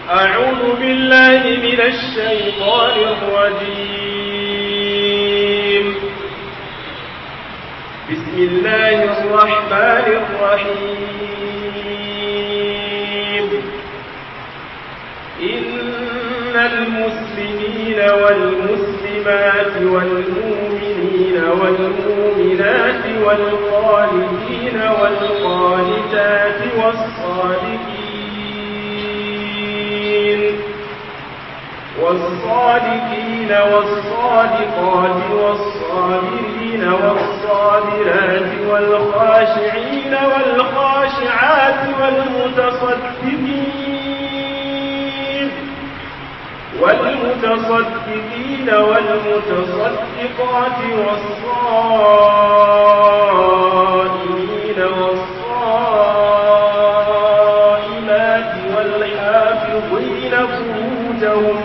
أعوذ بالله من الشيطان الرجيم بسم الله الرحمن الرحيم إن المسلمين والمسلمات والمؤمنين والمؤمنات والقانتين والقانتات والصادقين والصادقين والصادقات والصابرين والصابرات والخاشعين والخاشعات والمتصدقين والمتصدقين والمتصدقات والصائمين والصائمات والحافظين فروجهم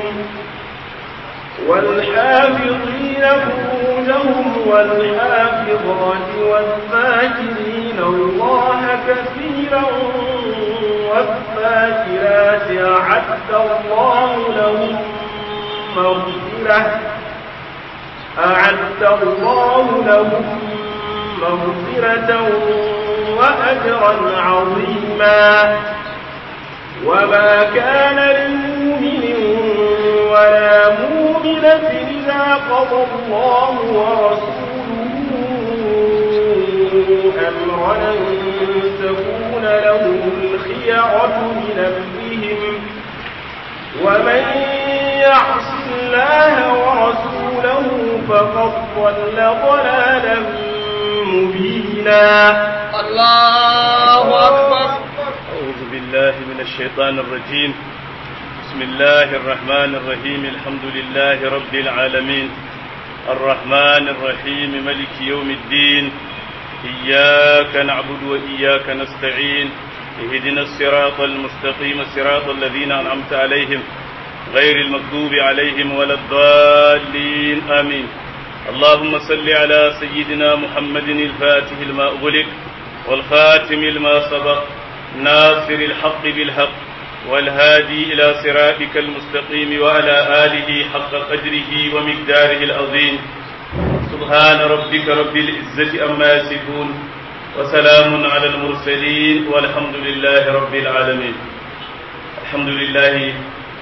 والحافظين فروجهم والحافظات والذاكرين الله كثيرا والذاكرات أعد الله لهم مغفرة أعد الله لهم مغفرة وأجرا عظيما وما كان لمؤمن ولا مؤمنة إذا قضى الله ورسوله أمرا أن تكون لهم الخيرة من أمرهم ومن يعص الله ورسوله فقد ضل ضلالا مبينا الله أكبر أعوذ بالله من الشيطان الرجيم بسم الله الرحمن الرحيم الحمد لله رب العالمين الرحمن الرحيم ملك يوم الدين إياك نعبد وإياك نستعين اهدنا الصراط المستقيم صراط الذين أنعمت عليهم غير المكذوب عليهم ولا الضالين آمين اللهم صل على سيدنا محمد الفاتح لما أغلق والخاتم لما سبق ناصر الحق بالحق والهادي إلى صراطك المستقيم وعلى آله حق قدره ومقداره العظيم سبحان ربك رب العزة أما يصفون وسلام على المرسلين والحمد لله رب العالمين الحمد لله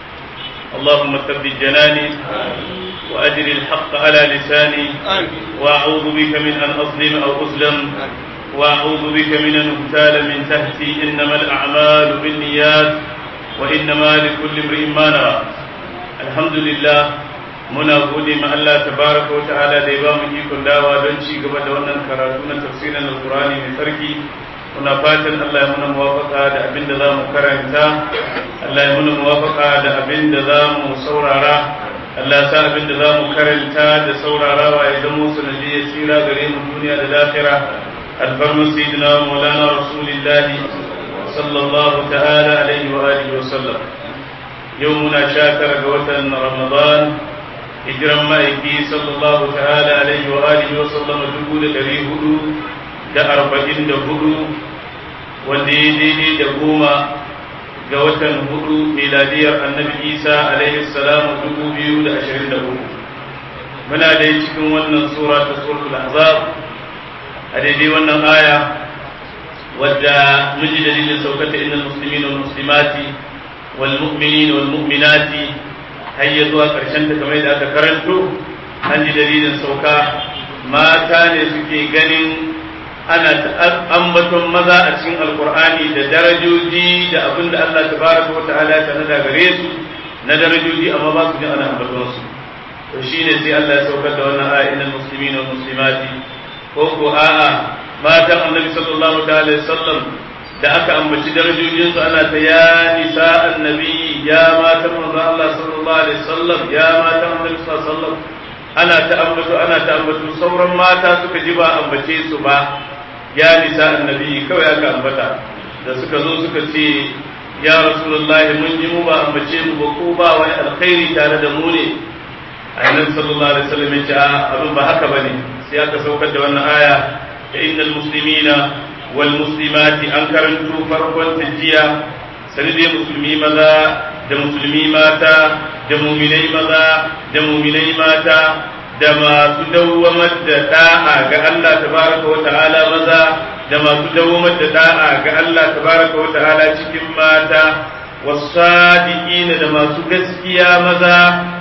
اللهم ثبت جناني وأجر الحق على لساني وأعوذ بك من أن أظلم أو أظلم وأعوذ بك من أن أغتال من تحتي إنما الأعمال بالنيات وإنما لكل امرئ ما نوى الحمد لله muna gode ma Allah tabaraka wa ta'ala da ya ba mu ikon dawa don ci gaba da wannan karatu na tafsirin alqur'ani mai tsarki muna fatan Allah ya muna muwafaka da abin da za mu karanta Allah ya muna muwafaka da abin da za mu saurara Allah ya sa abin da za mu karanta da saurarawa ya zama sanadiyar tsira gare mu duniya da lahira alfarmu sayyidina maulana rasulillahi sallallahu ta'ala alaihi wa alihi wa sallam yau muna sha tara ga watan ramadan hijiran ma'aiki sallallahu ta'ala alaihi wa alihi wa sallama dubu da dari hudu da arba'in da hudu wanda ya daidai da goma ga watan hudu miladiyar annabi isa alaihi salamu dubu biyu da ashirin da hudu muna dai cikin wannan sura ta suratul ahzab a daidai wannan aya wadda miji dalilin saukata innal muslimin wal muslimati wal mu'minin wal mu'minati har ya zuwa karshen ta kamar da aka karanto an ji dalilin sauka mata ne suke ganin ana ambaton maza a cikin alkur'ani da darajoji da abin da Allah tabaraka wa ta'ala ya tanada gare su na darajoji amma ba su jin ana ambaton su to shine sai Allah ya saukar da wannan aya innal muslimina wal muslimati ko ko a'a matan annabi sallallahu ta'ala sallam da aka ambaci darajojin su ana ta ya nisa annabi ya matan manzo Allah sallallahu alaihi wasallam ya matan annabi sallallahu alaihi wasallam ana ta ambato ana ta ambato sauran mata suka ji ba ambace su ba ya nisa annabi kawai aka ambata da suka zo suka ce ya rasulullahi mun ji mu ba ambace mu ba ko ba wani alkhairi tare da mu ne annabi sallallahu alaihi wasallam ya ce abin ba haka bane sai aka saukar da wannan aya da innal muslimina wal muslimati an karanto farkon tajiya sanidai musulmi maza da musulmi mata da muminai maza da muminai mata da masu dawwamar da da'a ga Allah tabaraka wa ta'ala maza da masu dawwamar da da'a ga Allah tabaraka wa ta'ala cikin mata wasadiqina da masu gaskiya maza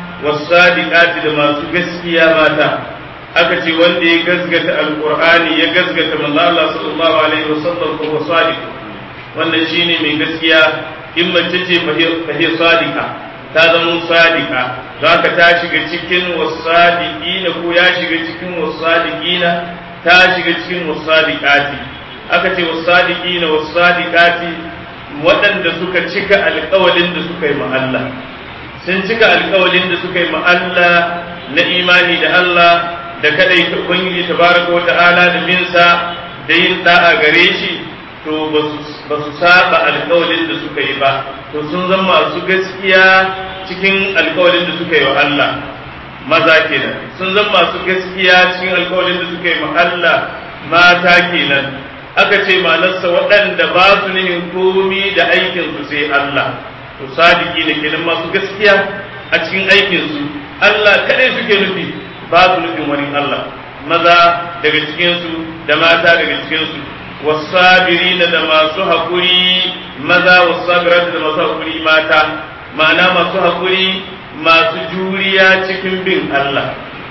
wasadiqati da masu gaskiya mata aka ce wanda ya gasgata alqur'ani ya gasgata manzo Allah sallallahu alaihi wasallam ko sadiq wannan shine mai gaskiya in mace ce fahiyar sadika ta zama sadika za ka ta shiga cikin wasadiqina ko ya shiga cikin wasadiqina ta shiga cikin wasadiqati aka ce wasadiqina wasadiqati waɗanda suka cika alƙawalin da suka yi ma Allah sun cika alƙawalin da suka yi ma Allah na imani da Allah da kadai ta ubangiji tabaraka wa ta'ala da binsa da yin da'a gare shi to ba su saba alkawalin da suka yi ba to sun zama masu gaskiya cikin alkawalin da suka yi wa Allah maza kenan sun zama masu gaskiya cikin alkawalin da suka yi wa Allah mata kenan aka ce manarsa waɗanda ba su nihin komi da aikinsu sai Allah to sadiki ne kenan masu gaskiya a cikin aikinsu Allah kadai suke nufi ba su nufin wani Allah maza daga cikinsu da mata daga cikinsu والصابرين da masu haƙuri maza wasabirat da masu haƙuri mata ma'ana masu haƙuri masu juriya cikin bin Allah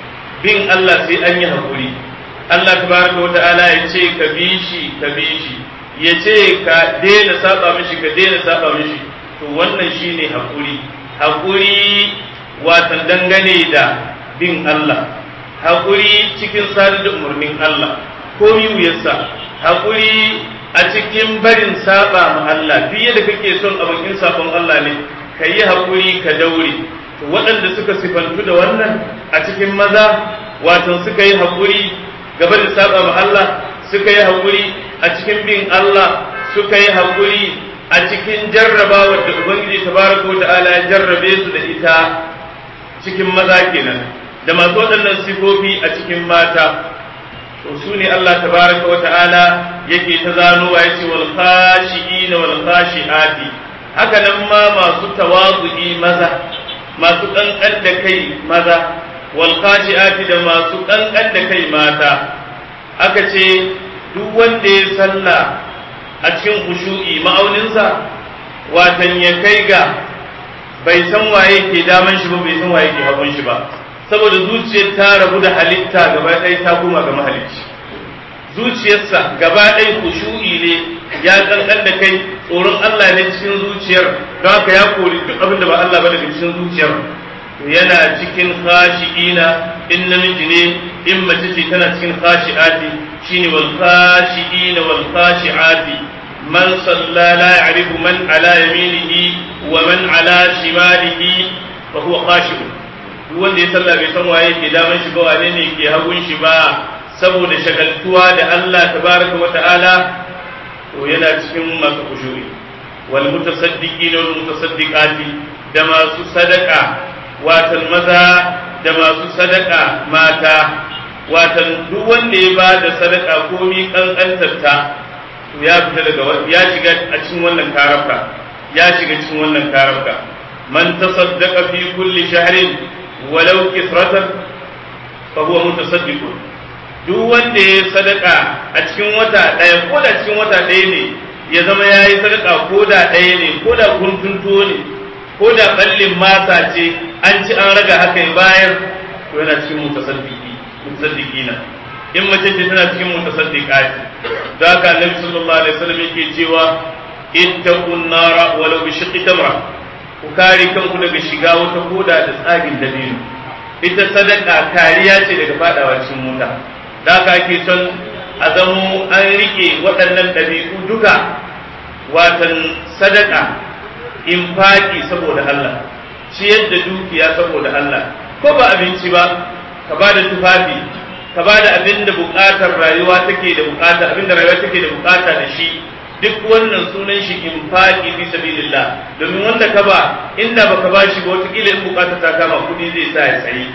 bin Allah sai an yi haƙuri Allah tabaraka wa ta'ala ya ce ka bi shi ka bi shi ya ce ka daina saba mishi ka daina saba mishi to wannan shine haƙuri haƙuri watan dangane da bin Allah haƙuri cikin sadar da umarnin Allah komi wuyarsa haƙuri a cikin barin saba ma Allah duk yadda kake son abokin sabon Allah ne ka yi haƙuri ka daure to waɗanda suka sifantu da wannan a cikin maza wato suka yi haƙuri gaba da saba ma Allah suka yi haƙuri a cikin bin Allah suka yi haƙuri a cikin jarrabawar da Ubangiji tabaraka wa ta'ala ya jarrabe su da ita cikin maza kenan da masu waɗannan sifofi a cikin mata to su ne Allah tabaraka wa ta'ala yake ta zanowa yace wal khashi'in wal khashi'ati haka nan ma masu tawazu'i maza masu kankan da kai maza wal khashi'ati da masu kankan da kai mata aka ce duk wanda ya salla a cikin khushu'i ma'auninsa watan ya kai ga bai san waye ke daman shi ba bai san waye ke hagun shi ba saboda zuciyar ta rabu da halitta gaba ɗaya ta koma ga mahalicci zuciyarsa gaba ɗaya kushu'i ne ya kankan da kai tsoron Allah ne cikin zuciyar don haka ya kori duk abin da ba Allah ba daga cikin zuciyar yana cikin khashi'ina in namiji ne in mace ce tana cikin khashi'ati shine wal khashi'ina wal khashi'ati man salla la ya'rifu man ala yaminihi wa man ala shimalihi fa huwa khashi'un duk wanda ya sallah bai san waye ke daman shi ba wane ne ke hagun shi ba saboda shagaltuwa da Allah tabaraka wa ta'ala to yana cikin masu kushuri wal mutasaddiqin wal mutasaddiqati da masu sadaka watan maza da masu sadaka mata watan duk wanda ya ba da sadaka komi kankantarta to ya fita daga ya shiga a cikin wannan karafka ya shiga cikin wannan karafka man tasaddaqa fi kulli shahrin walau kisratan fa huwa mutasaddiqun duk wanda ya sadaka a cikin wata ɗaya ko da cikin wata ɗaya ne ya zama ya yi sadaka ko da ɗaya ne ko da kuntunto ne ko da ɓallin masa ce an ci an raga haka ya bayar to yana cikin mutasaddiki mutasaddikina in mace ce tana cikin mutasaddiqati da haka annabi sallallahu alaihi wasallam yake cewa ittaqun nara walau bi shiqqi tamra ku kare kanku daga shiga wata koda da tsagin dabino ita sadaka kariya ce daga fadawa cikin mota da haka ake son a zamo an rike waɗannan ɗabi'u duka watan sadaka infaki saboda Allah ciyar da dukiya saboda Allah ko ba abinci ba ka ba da tufafi ka ba da abin da buƙatar rayuwa take da buƙata abin da rayuwa take da buƙata da shi duk wannan sunan shi infaki fi sabilillah domin wanda ka ba inda baka ba shi ba wata kila in buƙatar ta kama kuɗi zai sa ya sayi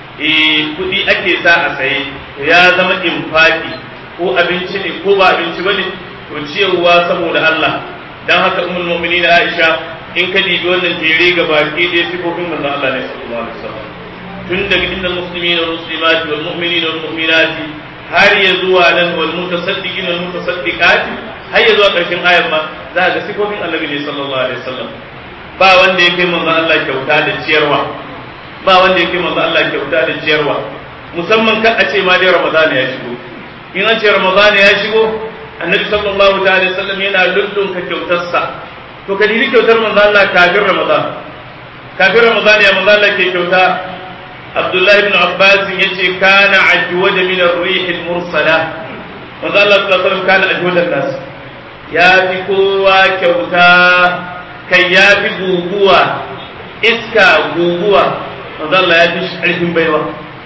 eh kuɗi ake sa a saye ya zama infaki ko abinci ne ko ba abinci ba ne to ciyarwa saboda Allah dan haka ummul mu'minin Aisha in ka dibi wannan jere ga baki ɗaya sifofin manzon Allah ne sallallahu alaihi wasallam tun daga innal muslimina wal muslimati wal mu'minina wal mu'minati har ya zuwa nan wal mutasaddiqina wal mutasaddiqati har ya zuwa ƙarshen ayar ma za ga sifofin annabi ne sallallahu alaihi wasallam ba wanda ya kai manzon Allah kyauta da ciyarwa ba wanda ya kai manzon Allah kyauta da ciyarwa musamman kan a ce ma dai Ramadan ya shigo in an ce Ramadan ya shigo annabi sallallahu alaihi wasallam yana lullunka kyautarsa to ka dibi kyautar manzo Allah kafin Ramadan kafin Ramadan ya manzo Allah ke kyauta Abdullah ibn Abbas yace kana ajwada min ar-rih al-mursala manzo Allah sallallahu alaihi wasallam kana ajwada nas ya fi kowa kyauta kai ya fi guguwa iska guguwa manzo Allah ya fi shi karfin baiwa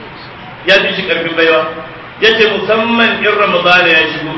ya fi shi karfin baiwa yace musamman in Ramadan ya shigo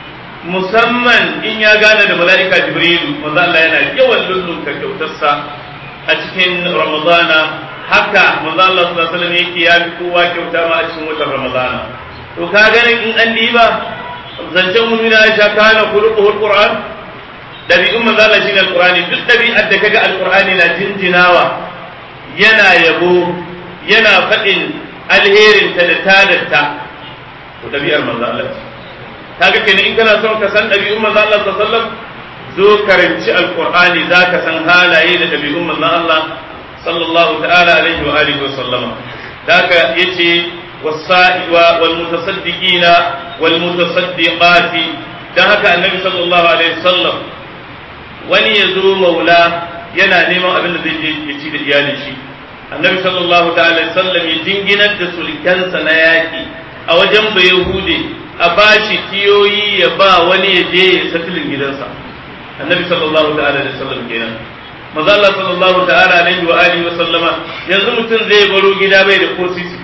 musamman in ya gane da mala'ika jibrilu manzo Allah yana yawan lullunka kyautarsa a cikin ramadana haka manzo Allah sallallahu alaihi wasallam yake ya fi kowa kyauta ma a cikin watan ramadana to ka ganin in an diba zancen mu na Aisha kana khuluquhu alquran dabi'un manzo Allah shine alqurani duk dabi'ar da kaga alqurani na jinjinawa yana yabo yana faɗin alherin ta da tadarta to dabi'ar manzo Allah ce kaga kenan in kana son ka san ɗabi'un manzo Allah sallallahu alaihi wasallam zo karanci alqur'ani zaka san halaye da ɗabi'un manzo Allah sallallahu ta'ala alaihi wa alihi wa sallama daga yace was-sa'iwa wal mutasaddiqina wal mutasaddiqati dan haka annabi sallallahu alaihi wasallam wani ya zo maula yana neman abin da zai je ya ci da iyalin shi annabi sallallahu ta'ala alaihi wasallam ya dinginar da sulkansa na yaki a wajen bayahude a ba shi kiyoyi ya ba wani ya je ya satilin gidansa annabi sallallahu ta'ala alaihi wasallam kenan maza Allah sallallahu ta'ala alaihi wa alihi wa sallama yanzu mutum zai baro gida bai da ko sisi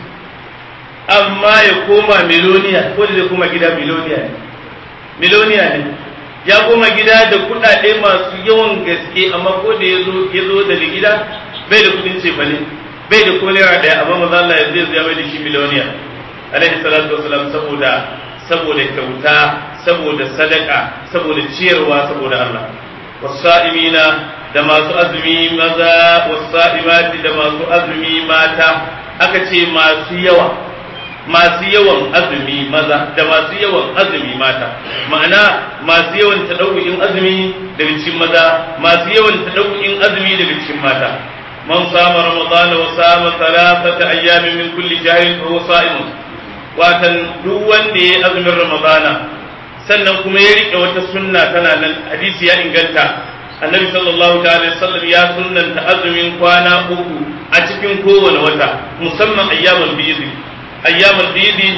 amma ya koma miloniya ko da zai koma gida miloniya ne miloniya ne ya koma gida da kuɗaɗe masu yawan gaske amma ko da ya zo ya zo daga gida bai da kuɗin cefane bai da ko naira ɗaya amma maza Allah yanzu ya bai da shi miloniya alaihi salatu wasalam saboda saboda kyauta saboda sadaka saboda ciyarwa saboda Allah wasa'imina da masu azumi maza wasa'imati da masu azumi mata aka ce masu yawa masu yawan azumi maza da masu yawan azumi mata ma'ana masu yawan tadawu'in azumi daga cikin maza masu yawan tadawu'in azumi daga cikin mata man sama ramadana wa sama thalathata ayyamin min kulli shahrin fa huwa sa'imun watan duk wanda ya azumin ramadana sannan kuma ya rike wata sunna tana nan hadisi ya inganta annabi sallallahu ta'ala sallam ya sunnanta azumin kwana uku a cikin kowane wata musamman ayyamul bidi ayyamul bidi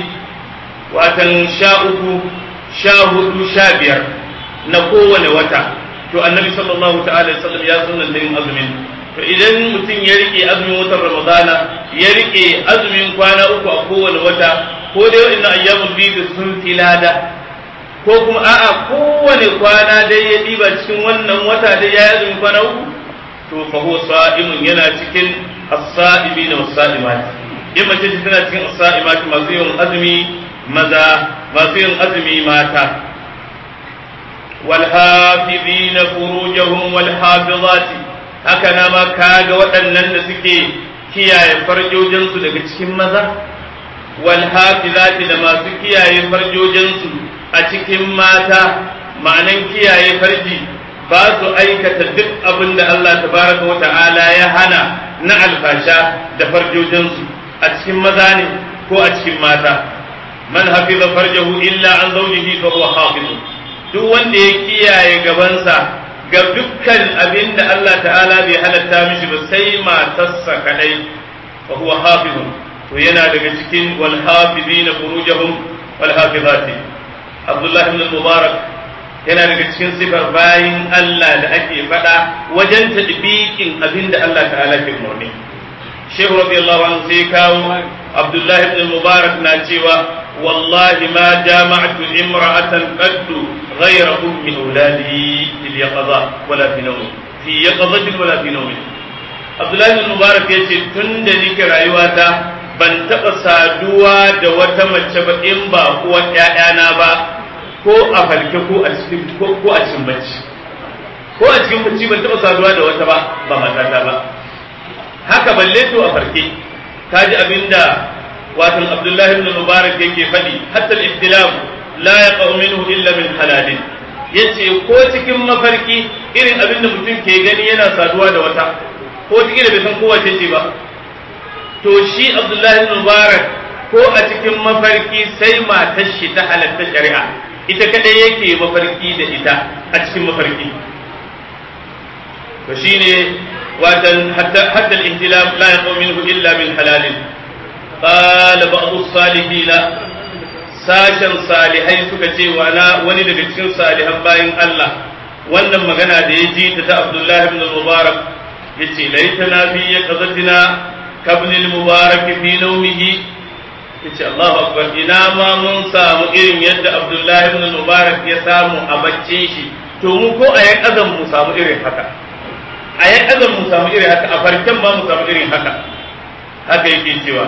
watan sha uku sha hudu sha biyar na kowane wata to annabi sallallahu ta'ala sallam ya sunnanta yin azumin to idan mutum ya rike azumin watan ramadana ya rike azumin kwana uku a kowane wata ko dai wa'annan ayyamul bidi sun fi lada ko kuma a'a kowane kwana dai ya ɗiba cikin wannan wata dai ya yi kwana uku to fa huwa sa'imun yana cikin as-sa'imina was-sa'imat in mace ce tana cikin as-sa'imat masu yin azumi maza masu yin azumi mata wal hafizina furujahum wal hafizati haka na ma kaga waɗannan da suke kiyaye farjojinsu daga cikin maza wal hafizati da masu kiyaye farjojinsu a cikin mata ma'anan kiyaye farji ba su aikata duk abin da Allah tabaraka wa ta'ala ya hana na alfasha da farjojinsu a cikin maza ne ko a cikin mata man hafiza farjahu illa an zawjihi fa huwa hafiz duk wanda ya kiyaye gabansa ga dukkan abin da Allah ta'ala bai halatta mishi ba sai matarsa kadai fa huwa hafiz to yana daga cikin wal hafizina furujahum wal hafizati Abdullah ibn Mubarak yana daga cikin sifar bayin Allah da ake faɗa wajen tadbiqin abin da Allah ta'ala ke umarni. Shehu radiyallahu anhu sai kawo Abdullah ibn Mubarak na cewa wallahi ma jama'tu imra'atan qaddu ghayra ummi auladi fil yaqza wala fi nawm fi yaqzatin wala fi nawm Abdullah ibn Mubarak yace tun da nake rayuwata ban taɓa saduwa da wata mace ba in ba kuwa ‘ya'yana ba ko a falke ko a cikin ko a cikin bacci ko a cikin bacci ban taɓa saduwa da wata ba ba matata ba haka balle to a farke kaji abinda watan Abdullahi ibn Mubarak yake faɗi hatta al-ihtilam la yaqau minhu illa min halalin yace ko cikin mafarki irin abinda mutum ke gani yana saduwa da wata ko cikin da bai san kowace ce ba to shi Abdullahi ibn Mubarak ko a cikin mafarki sai matar shi ta halatta shari'a ita kadai yake mafarki da ita a cikin mafarki to shine watan hatta hatta al-ihtilam la yaqau minhu illa min halalin qala ba'd as-salihin sashen salihai suka ce wala wani daga cikin salihan bayin Allah wannan magana da ya ji ta ta Abdullah ibn al-Mubarak yace laitana fi yaqzatina kabn al-Mubarak fi nawmihi yace Allahu akbar ina ma mun samu irin yadda Abdullah ibn al-Mubarak ya samu a baccin shi to mu ko a yan azan mu samu irin haka a yan azan mu samu irin haka a farken ma mu samu irin haka haka yake cewa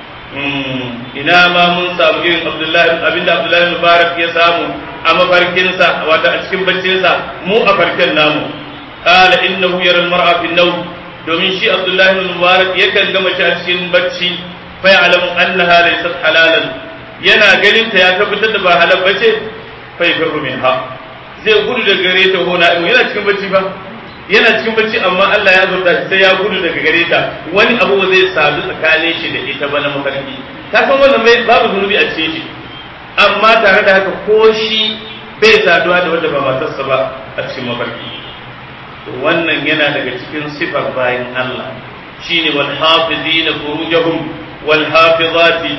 ina ma mun samu irin Abdullahi abinda Abdullahi Mubarak ya samu a mafarkinsa wato a cikin baccinsa mu a farken namu qala innahu yara al-mar'a fi an domin shi Abdullahi Mubarak yakan ga mace a cikin bacci fa ya'lamu annaha laysat halalan yana ganin ta ya tabbatar da ba halal bace fa yafirru minha zai gudu daga gare ta hona yana cikin bacci ba yana cikin bacci amma Allah ya zurta sai ya gudu daga gare ta wani abu ba zai sadu tsakanin shi da ita ba na mafarki ta san wannan bai babu zunubi a cikin shi amma tare da haka ko shi bai saduwa da wanda ba matarsa ba a cikin mafarki to wannan yana daga cikin sifar bayan Allah shine wal hafizina furujahum wal hafizati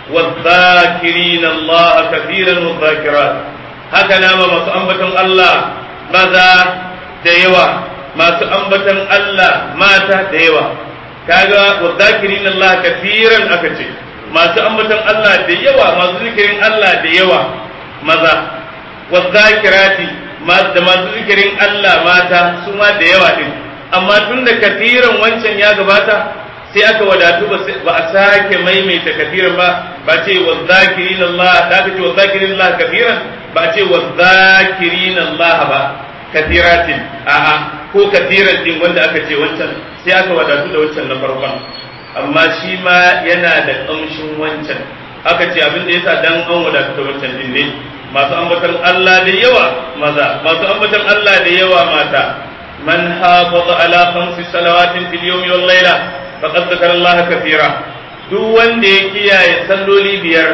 والذاكرين الله كثيرا والذاكرات هكذا ما masu ambaton Allah maza da yawa masu ambatan Allah mata da yawa kaga wa zakirin Allah kafiran aka ce masu ambatan Allah da yawa masu zikirin Allah da yawa maza wa zakirati da masu zikirin Allah mata su ma da yawa din amma tun da kafiran wancan ya gabata sai aka wadatu ba a sake maimaita kafiran ba ba ce wa zakirin Allah da aka ce wa zakirin Allah kafiran ba ce wa zakirin Allah ba kafiratin a'a ko kafiran din wanda aka ce wancan sai aka wadatu da wancan na farkon amma shi ma yana da kamshin wancan aka ce abin da yasa dan an wadatu da wancan din ne masu ambatan Allah da yawa maza masu ambatan Allah da yawa mata man hafaza ala khamsi salawatin fil yawmi wal layla faqad zakara Allah kafira duk wanda ya kiyaye salloli biyar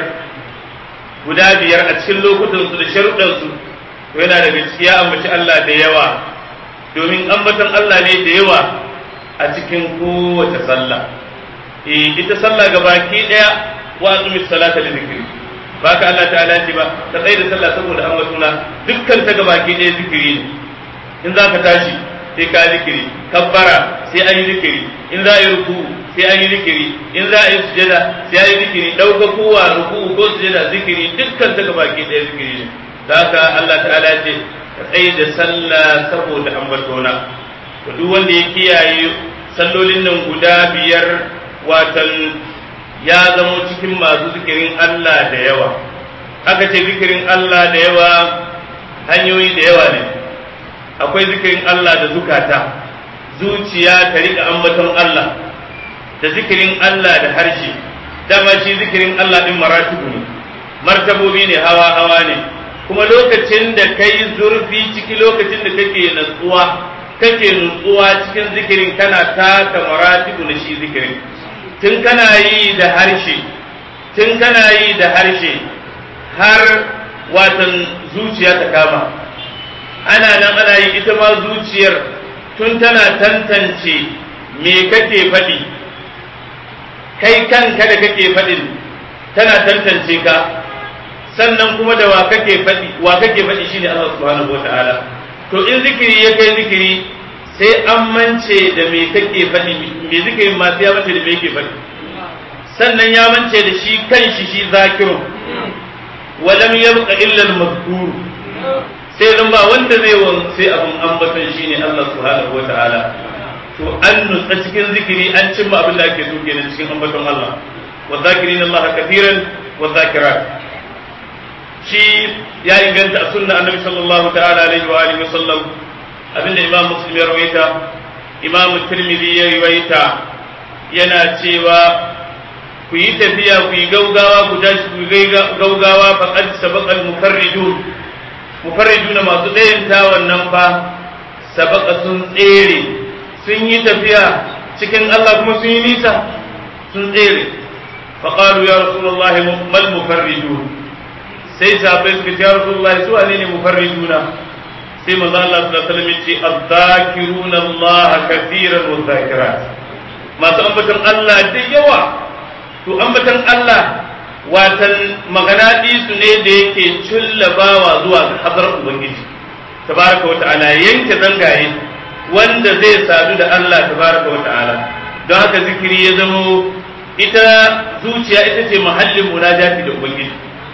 guda biyar a cikin lokutan su da sharuɗan su yana da gaskiya ambaci Allah da yawa domin ambaton Allah ne da yawa a cikin kowace sallah eh ita sallah gabaki daya wa aqimi salata li zikri baka Allah ta'ala ce ba ka tsaye da sallah saboda ambatuna dukkan ta gabaki daya zikiri ne in za ka tashi sai ka zikiri kabbara sai an yi zikiri in za a yi ruku sai an yi zikiri in za a yi sujada sai an yi zikiri dauka kowa ruku ko sujada zikiri dukkan ta gabaki daya zikiri ne da haka Allah ta'ala ce ka tsaye da sallah saboda ambatona to duk wanda ya kiyaye sallolin nan guda biyar watan ya zamo cikin masu zikirin Allah da yawa aka ce zikirin Allah da yawa hanyoyi da yawa ne akwai zikirin Allah da zukata zuciya ta riƙa ambaton Allah da zikirin Allah da harshe dama shi zikirin Allah din maratibu ne martabobi ne hawa hawa ne kuma lokacin da kai zurfi ciki lokacin da kake natsuwa kake nutsuwa cikin zikirin kana taka maratibu na shi zikirin tun kana yi da harshe tun kana yi da harshe har watan zuciya ta kama ana nan ana yi ita ma zuciyar tun tana tantance me kake faɗi kai kanka da kake faɗin tana tantance ka sannan kuma da wa kake faɗi wa kake faɗi shine Allah subhanahu wataala to in zikiri ya kai zikiri sai an mance da me kake faɗi me zikirin ma sai ya mance da me yake faɗi sannan ya mance da shi kanshi shi zakirun walam yabqa illa al-mazkur sai zan ba wanda zai wan sai abun ambaton shine Allah subhanahu wataala to an nutsa cikin zikiri an cimma abin da ake so kenan cikin ambaton Allah wa zakirin Allah kathiran wa zakirat shi ya inganta a sunna annabi sallallahu ta'ala alaihi wa alihi wasallam abinda imam muslim ya rawaita imam tirmidhi ya rawaita yana cewa ku yi tafiya ku yi gaugawa ku tashi ku yi gaugawa faqad sabaqal mufarridun mufarriduna masu ɗayan ta wannan fa sabaqa sun tsere sun yi tafiya cikin Allah kuma sun yi nisa sun tsere faqalu ya rasulullahi mal mufarridun sai sahabbai suka ce ya rasulullahi su wane ne mufarriduna sai manzo Allah sallallahu alaihi wasallam ya ce adh-dhakiruna Allah kathiran wa dhakirat masu ambaton Allah da yawa to ambaton Allah watan magana su ne da yake cullabawa zuwa ga hadar ubangiji tabaraka wa ta'ala yanke zangaye wanda zai sadu da Allah tabaraka wa ta'ala don haka zikiri ya zamo ita zuciya ita ce mahallin munajati da ubangiji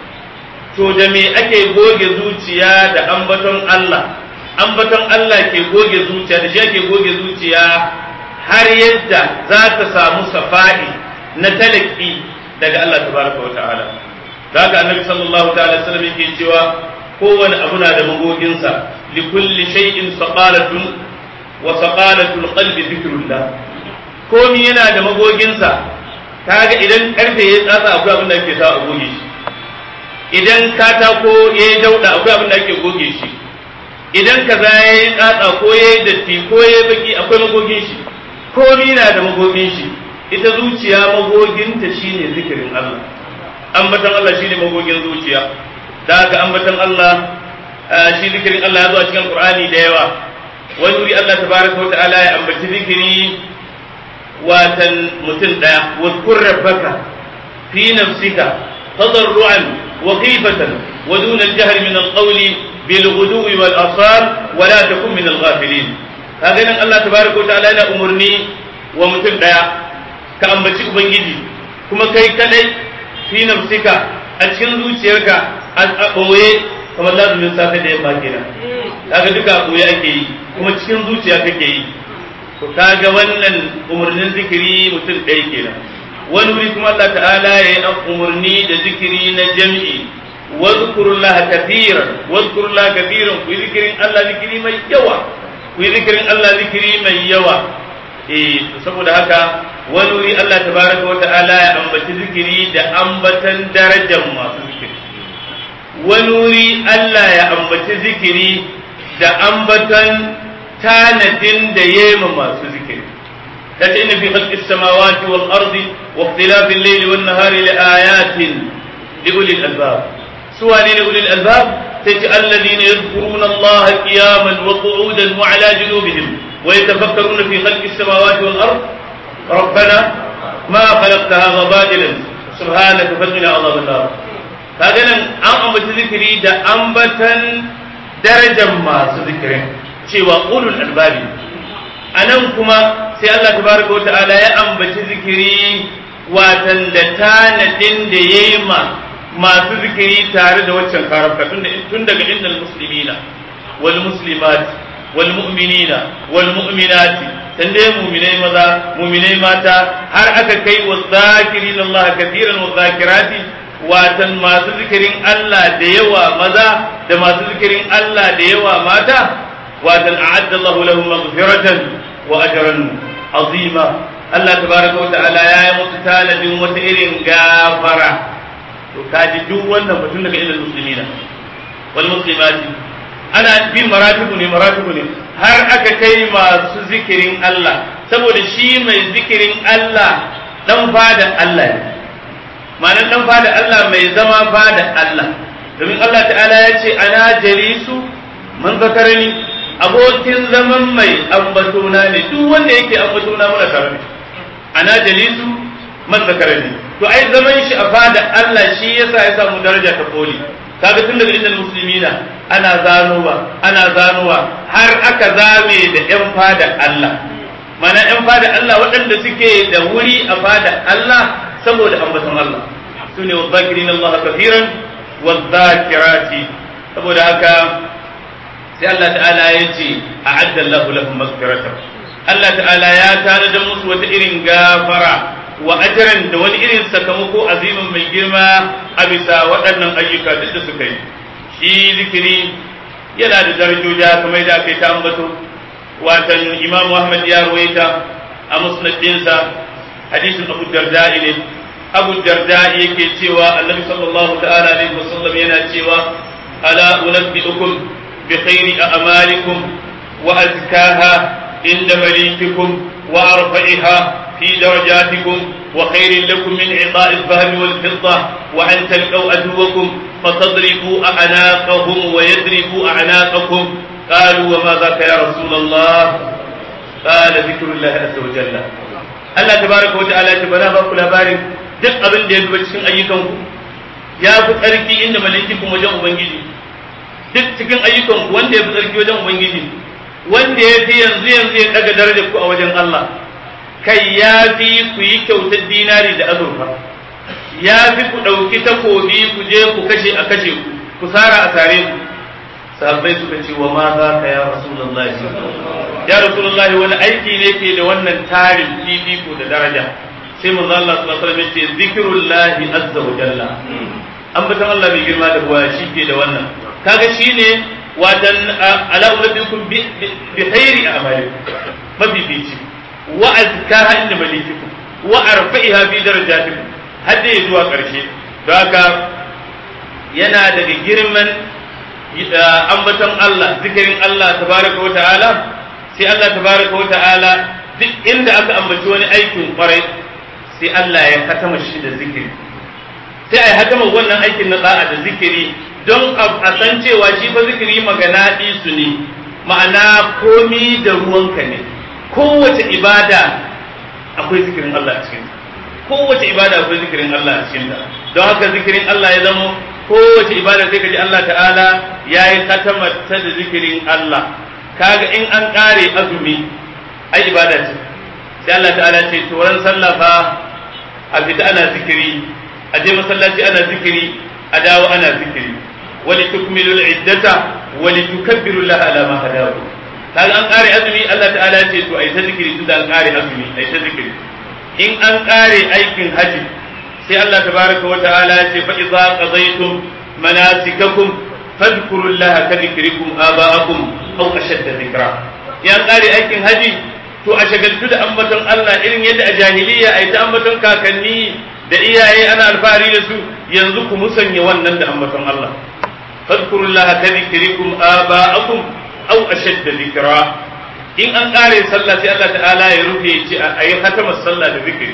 to da me ake goge zuciya da ambaton Allah ambaton Allah ke goge zuciya da shi ake goge zuciya har yadda za ta samu safa'i na talaki daga Allah tabaraka wa ta'ala da haka annabi sallallahu ta'ala sallam yake cewa kowane abu na da magoginsa li kulli shay'in saqalatun wa saqalatul qalbi dhikrullah komi yana da magoginsa kaga idan karfe ya tsatsa akwai abin da ake sa a goge shi idan katako ya yi dauda akwai abin da ake goge shi idan kaza ya yi tsatsa ko ya yi datti ko ya yi baki akwai magogin shi komi na da magogin shi ita zuciya magoginta shine zikirin Allah ambatan Allah shine magogin zuciya da haka ambatan Allah shi zikirin Allah ya zo a cikin Qur'ani da yawa wani wuri Allah tabaraka wa ta'ala ya ambaci zikiri watan mutum daya wadkur rabbaka fi nafsika tadarruan wa khifatan wa duna al-jahr min al-qawli bil ghudwi wal asal wa la takun min al-ghafilin kaga nan Allah tabaraka wa ta'ala yana umurni wa mutum daya ka ambaci ubangiji kuma kai kadai fi nafsika a cikin zuciyarka a ɓoye kamar lazumin safe da yamma kenan kaga duka a ɓoye ake yi kuma cikin zuciya kake yi to kaga wannan umarnin zikiri mutum ɗaya kenan wani wuri kuma Allah ta'ala ya yi umarni da zikiri na jam'i wadhkurullah kathiran wadhkurullah kathiran ku zikirin Allah zikiri mai yawa ku zikirin Allah zikiri mai yawa eh saboda haka wani wuri Allah tabaraka wa ta'ala ya ambaci zikiri da ambatan darajar masu zikiri wani wuri Allah ya ambaci zikiri da ambatan tanadin da yema masu zikiri kace inna fi khalqis samawati wal ardi wa ikhtilafil layli wan nahari la ayatin li ulil albab suwani li ulil albab tace alladhina yadhkuruna Allah qiyaman wa qu'udan wa ala junubihim wa yatafakkaruna fi khalqis samawati wal ardi ربنا ما خلقت هذا باطلا سبحانك فقنا عذاب النار kaga nan an ambaci zikiri da ambatan darajar masu zikirin cewa ulul albabi a nan kuma sai Allah tabaraka wa ta'ala ya ambaci zikiri watan da tanadin da ya yi ma masu zikiri tare da waccan karafka tun daga innal muslimina wal muslimat wal mu'minina wal mu'minati dan dai mu'minai maza mu'minai mata har aka kai wa zakirin Allah kathiran wa zakirati watan masu zikirin Allah da yawa maza da masu zikirin Allah da yawa mata watan a'adda Allah lahum maghfiratan wa ajran azima Allah tabaraka wa ta'ala ya yi musu talabin wata irin gafara to kaji duk wannan mutum daga ilal muslimina wal muslimati ana bin maratibu ne maratibu ne har aka kai masu zikirin Allah saboda shi mai zikirin Allah dan fada Allah ne ma'anar dan fada Allah mai zama fada Allah domin Allah ta'ala ya ce ana jalisu man zakarani abokin zaman mai ambatona ne duk wanda yake ambatona muna tare da ana jalisu man zakarani to ai zaman shi a fada Allah shi yasa ya samu daraja ta koli kaga tun daga inda musulmina ana zanowa ana zanowa har aka zame da yan fada Allah mana yan fada Allah waɗanda suke da wuri a fada Allah saboda ambaton Allah su ne wadzakirin Allah kafiran wadzakirati saboda haka sai Allah ta'ala ya ce a'adda Allah lahum maghfiratan Allah ta'ala ya tanada musu wata irin gafara wa ajran da wani irin sakamako azimin mai girma a bisa waɗannan ayyuka duk da suka yi shi zikiri yana da darajoja kamar da aka yi ta ambato watan Imam Ahmad ya ruwaita a musnadinsa hadisin Abu Darda ne Abu Darda yake cewa Annabi sallallahu ta'ala alaihi wasallam yana cewa ala unabbiukum bi khairi a'malikum wa azkaha inda malikikum wa arfa'iha fi darajatikum وخير لكم من عطاء الذهب والفضة وأن تلقوا عدوكم فتضربوا أعناقهم ويضربوا أعناقكم قالوا وما ذاك يا رسول الله قال ذكر الله عز وجل Allah tabaraka wa ta'ala ta bana ba ku labarin duk abin da ya zuba cikin ayyukanku ya fi tsarki inda malaikikun wajen ubangiji duk cikin ayyukanku wanda ya fi tsarki wajen ubangiji wanda ya fi yanzu yanzu ya daga darajar ku a wajen Allah kai ya fi ku yi kyautar dinari da azurfa ya fi ku ɗauki takobi ku je ku kashe a kashe ku ku sara a sare ku sahabbai suka ce wa ma za ka ya rasulullahi ya rasulullahi wani aiki ne ke da wannan tarin fifiko da daraja sai manzo Allah sallallahu alaihi wasallam ce zikrullahi azza wa jalla ambatan Allah bai girma da buwa shi ke da wannan kaga shine wadan ala ulabbikum bi khairi a'malikum mafifici wa azkaha inda malikikum wa arfa'iha fi darajatikum hadda ya zuwa karshe don haka yana daga girman ambaton Allah zikirin Allah tabaraka wa ta'ala sai Allah tabaraka wa ta'ala duk inda aka ambaci wani aikin kwarai sai Allah ya katama shi da zikiri sai ai hatama wannan aikin na da'a da zikiri don a san cewa shi fa zikiri magana su ne ma'ana komi da ruwanka ne kowace ibada akwai zikirin Allah a cikin kowace ibada akwai zikirin Allah a cikin don haka zikirin Allah ya zama kowace ibada sai kaji Allah ta'ala ya yi katamata da zikirin Allah kaga in an kare azumi ai ibada ce sai Allah ta'ala ce turan sallah fa a fita ana zikiri a je masallaci ana zikiri a dawo ana zikiri wali tukmilu al-iddata wali tukabbiru Allah ala ma hadakum kaga an kare azumi Allah ta'ala ya ce to ai ta zikiri tunda an kare azumi ai ta zikiri in an kare aikin haji sai Allah tabaraka wa ta'ala ya ce fa idza qadaytum manasikakum fadhkuru Allah ka dhikrikum aba'akum aw ashadda dhikra ya kare aikin haji to a shagaltu da ambaton Allah irin yadda a jahiliya ai ta ambaton kakanni da iyaye ana alfahari da su yanzu ku musanya wannan da ambaton Allah fadhkuru Allah ka dhikrikum aba'akum aw ashadda dhikra in an kare sallah sai Allah ta'ala ya rufe ce a yi hatamar sallah da zikiri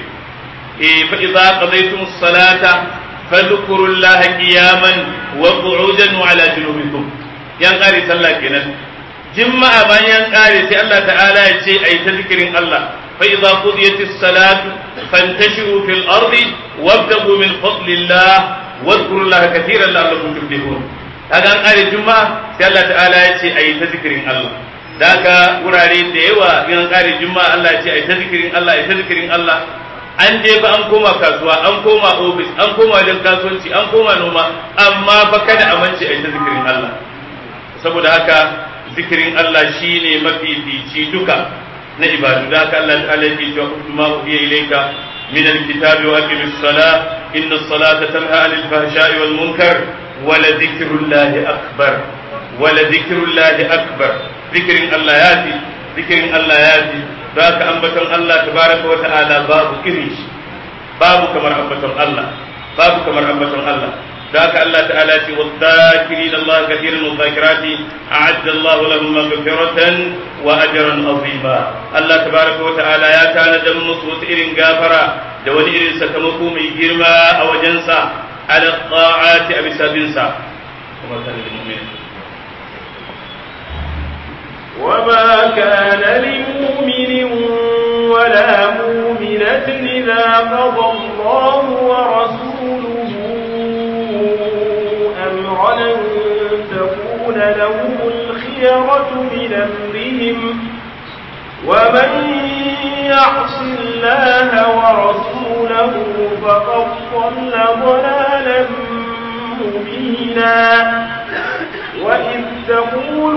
eh fa idza qadaytum as-salata fadhkuru Allah qiyaman wa qu'udan wa ala junubikum yan kare sallah kenan jimma'a bayan kare sai Allah ta'ala ya ce ayi ta zikirin Allah fa idza qudiyat as-salatu fantashiru fil ardi wabtagu min fadlillah wadhkuru Allah katiran la'allakum tuflihun kaga an kare juma'a sai Allah ta'ala ya ce ayi ta zikirin Allah da haka wurare da yawa in an kare juma'a Allah ya ce ayi ta zikirin Allah ayi ta zikirin Allah an je fa an koma kasuwa an koma ofis an koma wajen kasuwanci an koma noma amma fa kada a mance ayi ta zikirin Allah saboda haka zikirin Allah shine mafifici duka na ibadu da haka Allah ta'ala yake cewa kuma uhiya ilayka من الكتاب وأقم الصلاة إن الصلاة تنهى عن الفحشاء والمنكر ولذكر الله أكبر ولذكر الله أكبر ذكر الله ياتي ذكر الله ياتي ذاك أنبتن الله تبارك وتعالى باب إريش باب كمر أنبتن الله باب كمر أنبتن الله ذاك الله تعالى والذاكرين الله كثيرا والذاكرات أعد الله لهم مغفرة وأجرا عظيما الله تبارك وتعالى يا كان دم مسوت إرن غافرة دون إرن سكمكو من جرما أو جنسا على الطاعات أبي سابنسا وما كان للمؤمن وما كان لمؤمن ولا مؤمنة إذا قضى الله ورسوله أمرا أن تكون لهم الخيرة من أمرهم ومن يعص الله ورسوله فقد ضل ضلالا مبينا وإذ تقول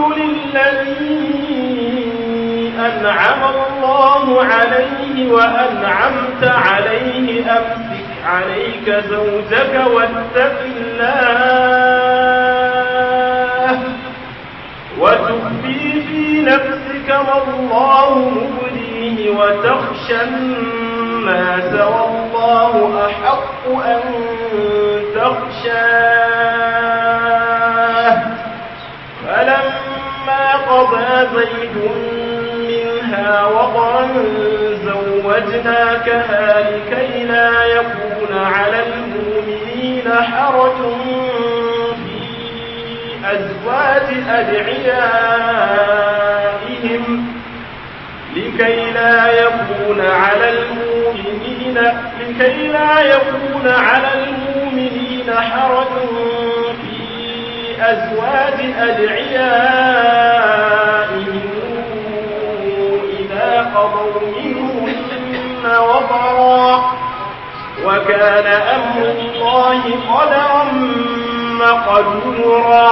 للذي أنعم الله عليه وأنعمت عليه أمسك عليك زوجك واتق الله وتخفي في نفسك ما الله مبديه وتخشى الناس والله أحق أن تخشاه فلما قضى زيد منها وطرا زوجناكها لكي لا يكون على المؤمنين حرج في أزواج أدعيائهم لكي لا يكون على المؤمنين لكي لا يكون على المؤمنين حرج في أزواج أدعيائهم إذا قضوا منهن وطرا وكان أمر الله قدرا مقدورا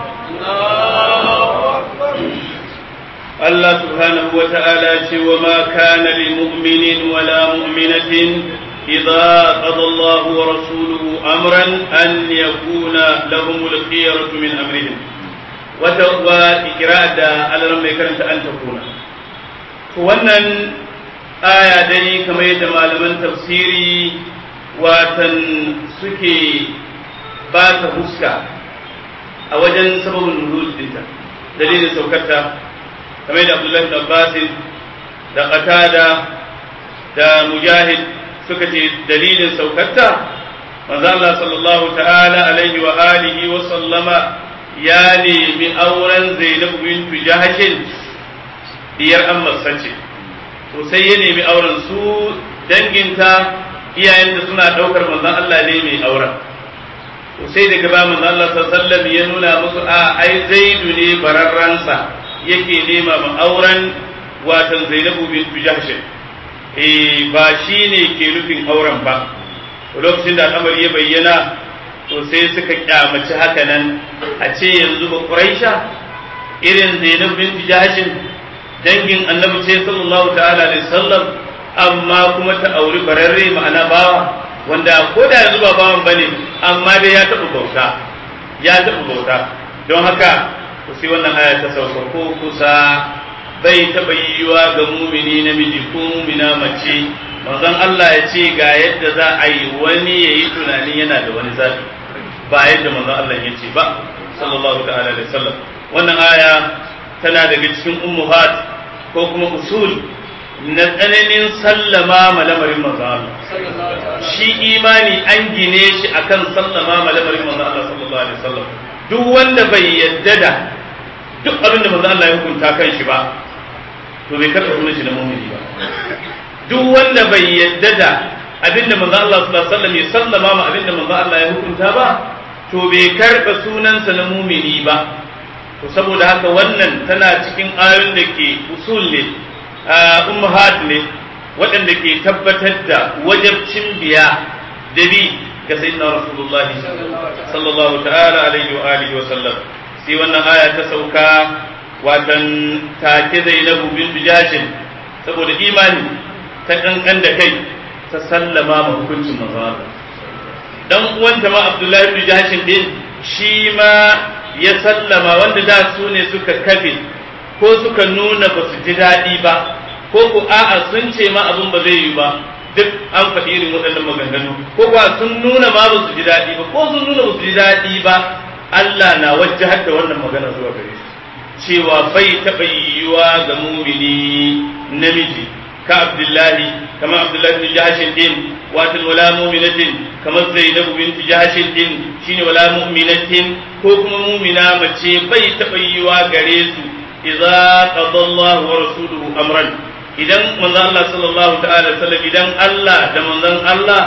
Allah subhanahu wa ta'ala ce wa ma kana lil mu'minin wa la mu'minatin idza qada Allah wa rasuluhu amran an yakuna lahum al khiyaratu min amrihim wata wa ikra da alaran mai karanta an takuna to wannan aya dai kamar yadda malaman tafsiri watan suke ba ta huska a wajen sababin nuzul dinta dalilin saukarta kamar da Abdullahi da Abbas da Qatada da Mujahid suka ce dalilin saukarta manzo Allah sallallahu ta'ala alaihi wa alihi wa sallama ya nemi auren Zainab bintu Jahshin diyar Amma sace to sai ya nemi auren su danginta iyayenta suna daukar manzon Allah ne mai auren to sai daga ba manzon Allah sallallahu alaihi wa sallam ya nuna musu a ai Zaidu ne bararransa yake nema ma auren watan Zainabu bintu Jahsh eh ba shine ke nufin auren ba lokacin da al'amari ya bayyana to sai suka kyamaci haka nan a ce yanzu ba Quraisha irin Zainabu bintu Jahsh dangin Annabi ce sallallahu ta'ala alaihi wasallam amma kuma ta auri bararre ma'ana bawa wanda ko da yanzu ba bawan bane amma dai ya taɓa bauta ya taɓa bauta don haka ku sai wannan aya ta sauka ko kusa bai taɓa yiwuwa ga mumini namiji ko mumina mace manzon Allah ya ce ga yadda za a yi wani ya yi tunanin yana da wani zafi ba yadda manzon Allah ya ce ba sallallahu ta'ala alaihi wasallam wannan aya tana daga cikin ummuhat ko kuma usul na tsananin sallama ma lamarin manzon Allah shi imani an gine shi akan sallama ma lamarin manzon Allah sallallahu alaihi wasallam duk wanda bai yadda da duk abin da manzo Allah ya hukunta kan shi ba to bai karɓa sunan shi na mu'mini ba duk wanda bai yadda da abin da manzo Allah sallallahu alaihi wasallam ya sallama ma abin da manzo Allah ya hukunta ba to bai karɓa sunansa na mu'mini ba to saboda haka wannan tana cikin ayoyin da ke usul ne ummahat ne waɗanda ke tabbatar da wajabcin biya da bi ga sayyidina rasulullahi sallallahu ta'ala alaihi wa alihi wa sallam sai wannan aya ta sauka watan take Zainabu bin Jashin saboda imani ta kankan da kai ta sallama ma hukuncin manzo dan uwanta ma Abdullahi bin Jashin din shi ma ya sallama wanda da su ne suka kafe ko suka nuna ba su ji daɗi ba ko ku a'a sun ce ma abin ba zai yi ba duk an faɗi irin waɗannan maganganu ko kuwa sun nuna ma ba su ji daɗi ba ko sun nuna ba su ji daɗi ba Allah na wajahar da wannan magana zuwa gare su cewa bai taɓa yiwuwa ga mumini namiji ka Abdullahi kama Abdullahi bin Jahashin din wato wala mu'minatin kamar Zainabu binti Jahashin din shine wala mu'minatin ko kuma mu'mina mace bai taɓa yiwuwa gare su idza qadallahu wa rasuluhu amran idan manzon Allah sallallahu ta'ala sallam idan Allah da manzon Allah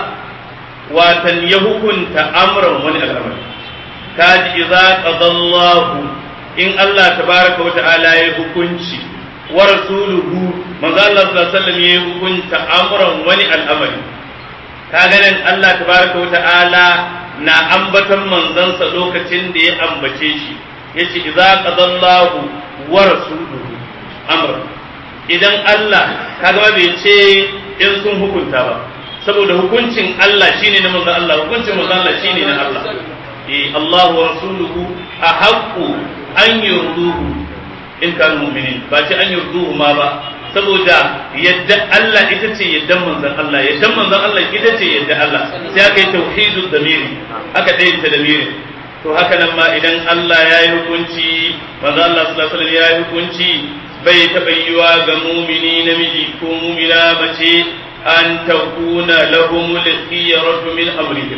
watan ya hukunta amran wani al'amari kaji idza qadallahu in Allah tabaraka wa ta'ala ya hukunci wa rasuluhu manzo Allah sallallahu alaihi wasallam ya hukunta amran wani al'amari kaga nan Allah tabaraka wa ta'ala na ambaton manzansa lokacin da ya ambace shi yace idza qadallahu wa rasuluhu amran idan Allah kaga bai ce in sun hukunta ba saboda hukuncin Allah shine na manzo Allah hukuncin manzo Allah shine na Allah eh Allah wa rasuluhu ahaqqu an yurduhu in kanu mu'minin ba ce an yurduhu ma ba saboda yadda Allah ita ce yaddan manzon Allah yaddan manzon Allah ita ce yadda Allah sai aka yi tauhidul damiri aka dayyanta damiri to haka nan ma idan Allah ya yi hukunci manzon Allah sallallahu alaihi wasallam ya yi hukunci bai taɓa yiwa ga mumini namiji ko mumina mace an takuna lahumul khiyaratu min amrihim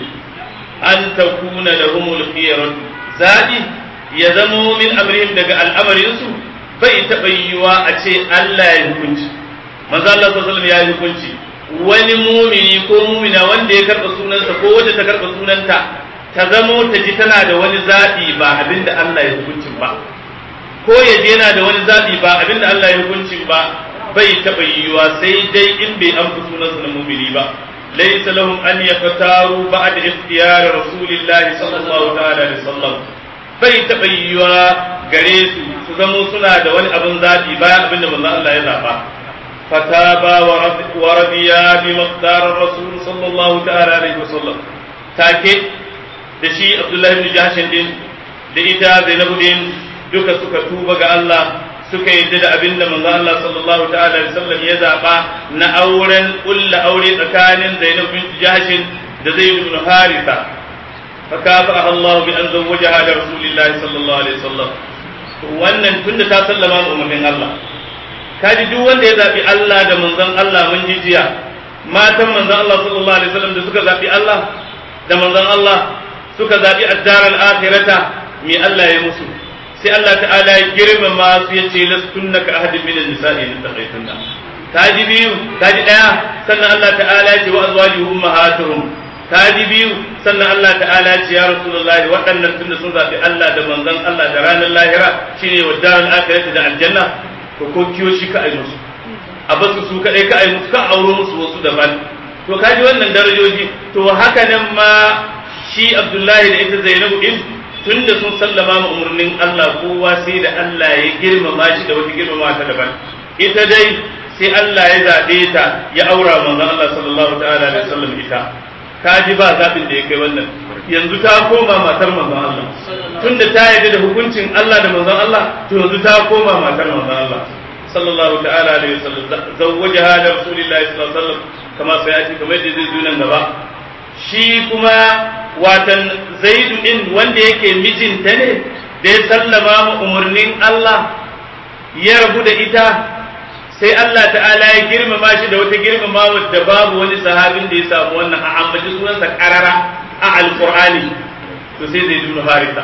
an takuna lahumul khiyaratu zabi ya zamo min amrihim daga al'amarinsu bai taɓa yiwa a ce Allah ya hukunci manzo Allah sallallahu alaihi ya yi hukunci wani mumini ko mumina wanda ya karɓa sunansa ko wanda ta karɓa sunanta ta zamo ta ji tana da wani zaɓi ba abinda Allah ya hukuncin ba ko ya je yana da wani zaɓi ba abinda Allah ya hukuncin ba bai taɓa yiwa sai dai in bai an fi sunansa na mumini ba laysa lahum an yaftaru ba'da ikhtiyar rasulillahi sallallahu ta'ala alaihi wasallam bai taɓa yiwa gare su su zamo suna da wani abin zaɓi bayan abin da manzo Allah ya zaɓa fataba wa radiya bi maqdar rasul sallallahu ta'ala alaihi wasallam take da shi Abdullahi ibn Jahshin din da ita Zainabu din duka suka tuba ga Allah suka yadda da abin da manzo Allah sallallahu ta'ala alaihi wasallam ya zaɓa na auren kulla aure tsakanin Zainab bint Jahshin da Zaid ibn Haritha فكافأها الله بأن زوجها لرسول الله صلى الله عليه وسلم wannan tunda ta sallama ma umarnin Allah kaji duk wanda ya zabi Allah da manzon Allah mun ji jiya matan manzon Allah sallallahu alaihi wasallam da suka zabi Allah da manzon Allah suka zabi ad-dar al-akhirata me Allah ya musu sai Allah ta'ala ya girmama su ya ce lastunna ka ahadin min an-nisa'i in taqaytunna kaji biyu kaji daya sannan Allah ta'ala ya ce wa azwajuhum ummahatuhum kaji biyu sannan Allah ta'ala ce ya Rasulullah waɗannan tunda sun zaɓi Allah da manzon Allah da ranar lahira shine wa daral akhirati da aljanna to ko kiyo shi ka ai musu a basu su kadai ka ai musu ka auro musu wasu daban to kaji wannan darajoji to haka nan ma shi Abdullahi da ita Zainabu din tunda sun sallama ma umarnin Allah kowa sai da Allah ya girmama shi da wata girmama ta daban ita dai sai Allah ya zaɓe ta ya aura manzon Allah sallallahu ta'ala alaihi wasallam ita ka ji ba zaɓin da ya kai wannan yanzu ta koma matar manzon Allah tunda ta yarda da hukuncin Allah da manzon Allah to yanzu ta koma matar manzon Allah sallallahu ta'ala alaihi wasallam zawwajaha da rasulillahi sallallahu alaihi wasallam kama sai ya ce kamar da zai zo nan gaba shi kuma watan zaidu din wanda yake mijinta ne da ya sallama ma umarnin Allah ya rabu da ita sai Allah ta'ala ya girmama shi da wata girmama da babu wani sahabin da ya samu wannan a ambaci sunansa karara a alqur'ani to sai zai ibn haritha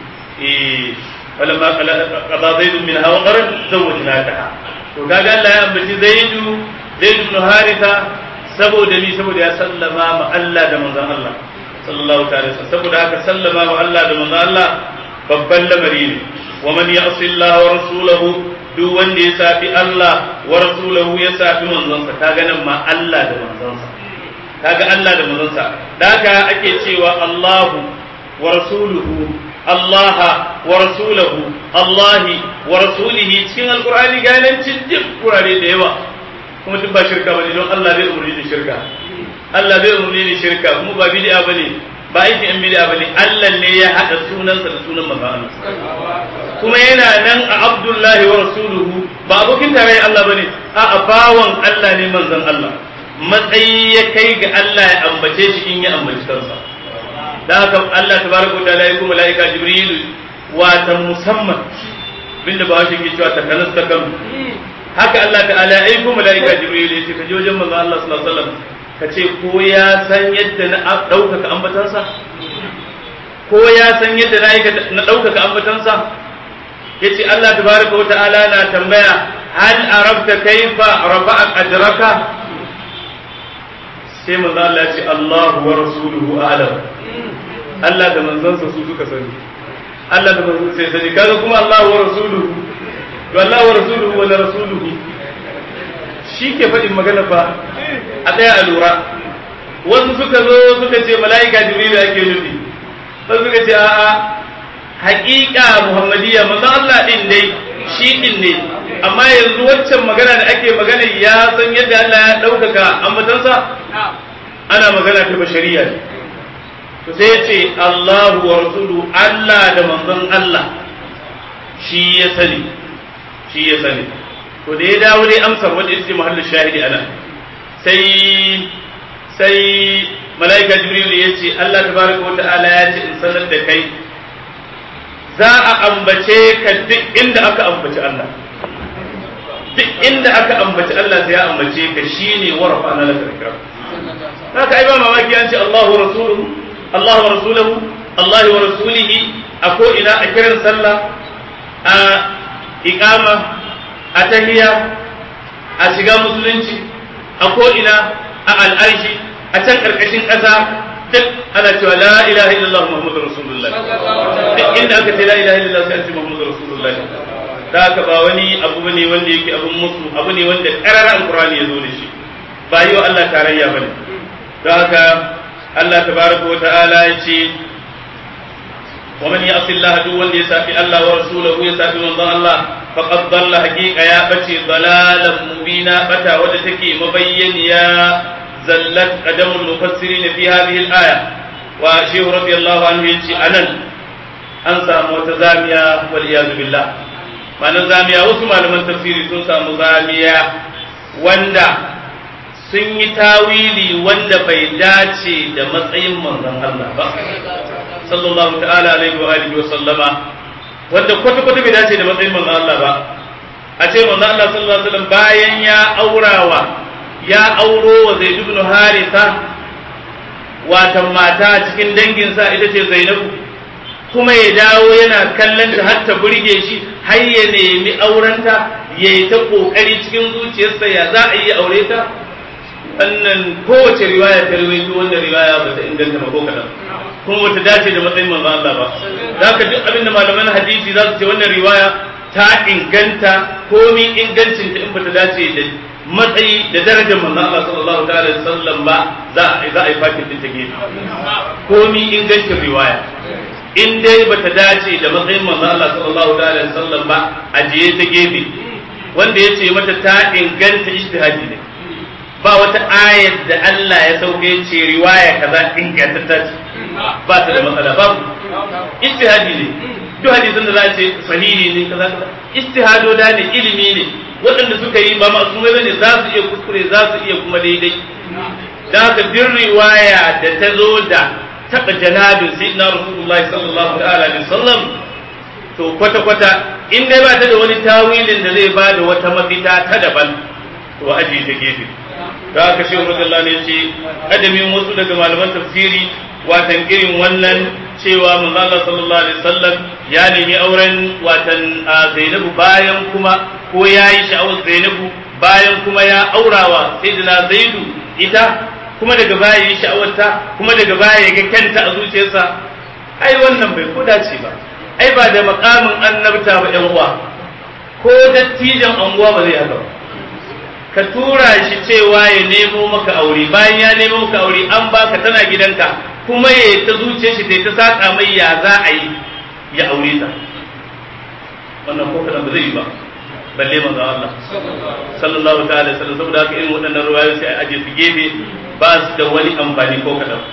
eh falamma qada zaid min hawa qaran zawwajnataha to kaga Allah ya ambaci zaid zaid ibn haritha saboda ni saboda ya sallama ma Allah da manzon Allah sallallahu ta'ala saboda haka sallama ma Allah da manzon Allah babban lamari ne wa man ya'si Allah wa rasulahu duk wanda ya safi Allah wa rasulahu ya safi manzonsa kaga nan ma Allah da manzonsa kaga Allah da manzonsa da haka ake cewa Allahu wa rasuluhu Allah wa rasulahu Allah wa rasulihi cikin alqur'ani ga nan cikin kurare da yawa kuma duk ba shirka bane don Allah bai umurni da shirka Allah bai umurni da shirka kuma ba bid'a bane ba aikin yan bid'a bane Allah ne ya hada sunansa da sunan manzon kuma yana nan a Abdullahi wa rasuluhu ba abokin tarayyar Allah bane a a bawan Allah ne manzon Allah matsayi ya kai ga Allah ya ambace shi in ya ambaci kansa da haka Allah tabaraka wa ta'ala ya kuma malaika Jibril wata musamman binda ba shi ke cewa ta kanas ta kan haka Allah ta'ala ya aiko malaika Jibril ya ce ka je wajen manzon Allah sallallahu alaihi wasallam ka ce ko ya san yadda na ɗaukaka ambatansa ko ya san yadda na ɗaukaka ambatansa yace Allah tabaraka wa ta'ala na tambaya hal arabta kaifa rafa'a ajraka sai manzo Allah ya ce Allah wa rasuluhu a'lam Allah da manzansa su suka sani Allah da manzansa sai sani kaga kuma Allah wa rasuluhu to Allah wa rasuluhu wa rasuluhu shi ke faɗin magana ba a ɗaya a lura wasu suka zo suka ce mala'ika jibril ake nufi wasu suka ce a'a haƙiƙa muhammadiyya manzo Allah din dai shi din ne amma yanzu waccan magana da ake magana ya san yadda Allah ya ɗaukaka ambatansa ana magana ta bashariya ne to sai ya ce Allahu wa rasulu Allah da manzon Allah shi ya sani shi ya sani to da ya dawo dai amsar wanda ita ce mahallin shahidi ana sai sai mala'ika jibril ya ce Allah tabaraka wa ta'ala ya ce in sanar da kai za a ambace ka duk inda aka ambaci Allah duk inda aka ambaci Allah sai ya ambace ka shine warafa na laka ikram haka ai ba mamaki an ce Allahu rasuluhu Allahu wa rasuluhu Allah wa rasulihi a ko ina a kiran sallah a iqama a tahiyya a shiga musulunci a ko ina a al'arshi a can karkashin ƙasa duk ana cewa la ilaha illallah muhammadur rasulullah duk inda aka ce la ilaha illallah sai an ce muhammadur rasulullah da haka ba wani abu bane wanda yake abun musu abu ne wanda karara alqur'ani ya zo da shi ba yi wa Allah tarayya bane don haka Allah tabaraka wa ta'ala ya ce wa man ya'si Allah duk wanda ya safi Allah wa rasulahu ya safi manzon Allah faqad dalla haqiqa ya bace dalalan mubina bata wadda take mabayyaniya zallat qadamul mufassirin fi hadhihi al-aya wa shehu radiyallahu anhu yace anan an samu wata zamiya wal iyad billah ma'anar zamiya wasu malaman tafsiri sun samu zamiya wanda sun yi tawili wanda bai dace da matsayin manzon Allah ba sallallahu ta'ala alaihi wa alihi wa sallama wanda kwata kwata bai dace da matsayin manzon Allah ba a ce manzon Allah sallallahu alaihi wasallam bayan ya aurawa ya auro wa Zaid ibn Haritha watan mata cikin danginsa ita ce Zainabu kuma ya dawo yana kallon ta har ta burge shi har ya nemi aurenta ya yi ta kokari cikin zuciyarsa ya za a yi aure ta wannan kowace riwaya ta rawaito wannan riwaya ba ta inganta ba ko kadan kuma bata dace da matsayin manzo Allah ba zaka duk abin da malaman hadisi za su ce wannan riwaya ta inganta komi ingancin ta in bata dace da matsayi da darajar manzo Allah sallallahu ta'ala alaihi wasallam ba za a za a yi fakin din ta gefe komi ingancin riwaya in dai bata dace da matsayin manzo Allah sallallahu ta'ala alaihi wasallam ba a jiye ta gefe wanda yace mata ta inganta ijtihadi ne ba wata ayar da Allah ya sauke ce riwaya kaza ingantatta ce ba ta da matsala babu ijtihadi ne duk hadisin da za a ce sahihi ne kaza kaza ijtihado da ne ilimi ne waɗanda suka yi ba masu mai bane za su iya kuskure za su iya kuma daidai da haka duk riwaya da ta zo da taɓa janabin sayyidina rasulullahi sallallahu ta'ala alaihi wasallam to kwata kwata in dai ba ta da wani tawilin da zai ba da wata mafita ta daban to aji ta gefe da haka shehu radiyallahu ne ce adamin wasu daga malaman tafsiri watan irin wannan cewa manzo Allah sallallahu alaihi wasallam ya nemi auren watan Zainabu bayan kuma ko yayi sha'awar Zainabu bayan kuma ya aurawa sayyidina Zaidu ita kuma daga baya yi sha'awarta kuma daga baya ya ga kanta a zuciyarsa ai wannan bai ko dace ba ai ba da makamin annabta ba yan uwa ko dattijan anguwa ba zai haka ba ka tura shi cewa ya nemo maka aure bayan ya nemo maka aure an baka tana gidanka kuma ya ta zuce shi ta ta saka mai ya za a yi ya aure ta wannan ko kadan ba zai yi ba balle manzo Allah sallallahu ta'ala sallam saboda haka irin waɗannan ruwayoyi sai a aje su gefe ba su da wani amfani ko kadan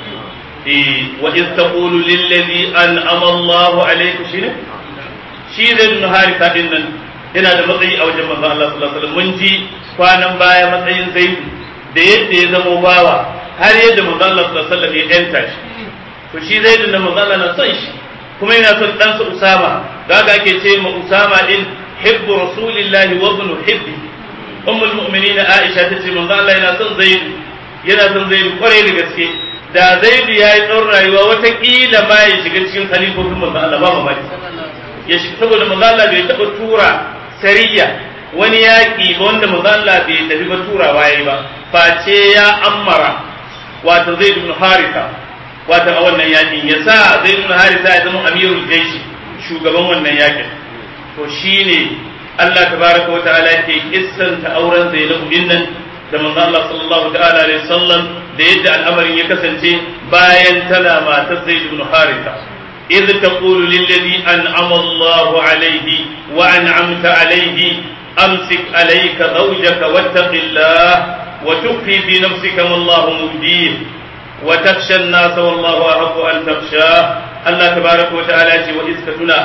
eh wa iz taqulu lil ladhi an'ama Allahu alayhi shine shi zai nuna harita din nan yana da matsayi a wajen manzon Allah sallallahu alaihi wasallam mun ji kwanan baya matsayin Zaidu da yadda ya zama bawa har yadda manzon Allah sallallahu alaihi wasallam ya yanta shi to shi Zaidu da manzon Allah na son shi kuma yana son ɗansa Usama kaga ake ce ma Usama din hibbu rasulillahi wa ibn hibbi ummul mu'minin Aisha ta ce manzon Allah yana son Zaidu yana son Zaidu kwarai da gaske da Zaidu ya yi tsawon rayuwa watakila ma ya shiga cikin khalifofin manzon Allah ba mamaki ya shiga saboda manzon Allah bai taɓa tura sariya wani yaƙi wanda mazalla bai tafi ba turawa yayi ba face ya ammara wato zai ibn harisa wato a wannan yaƙin ya sa zai ibn harisa ya zama amirul jaishi shugaban wannan yaƙin to shine Allah tabaraka wa ta'ala yake kissanta auren Zainab din nan da manzo Allah sallallahu ta'ala alaihi wasallam da yadda al'amarin ya kasance bayan tana matar Zaid ibn Haritha إذ تقول للذي أنعم الله عليه وأنعمت عليه أمسك عليك زوجك واتق الله وتخفي في نفسك ما الله مبديه وتخشى الناس والله أحق أن تخشاه الله تبارك وتعالى وإذ كتنا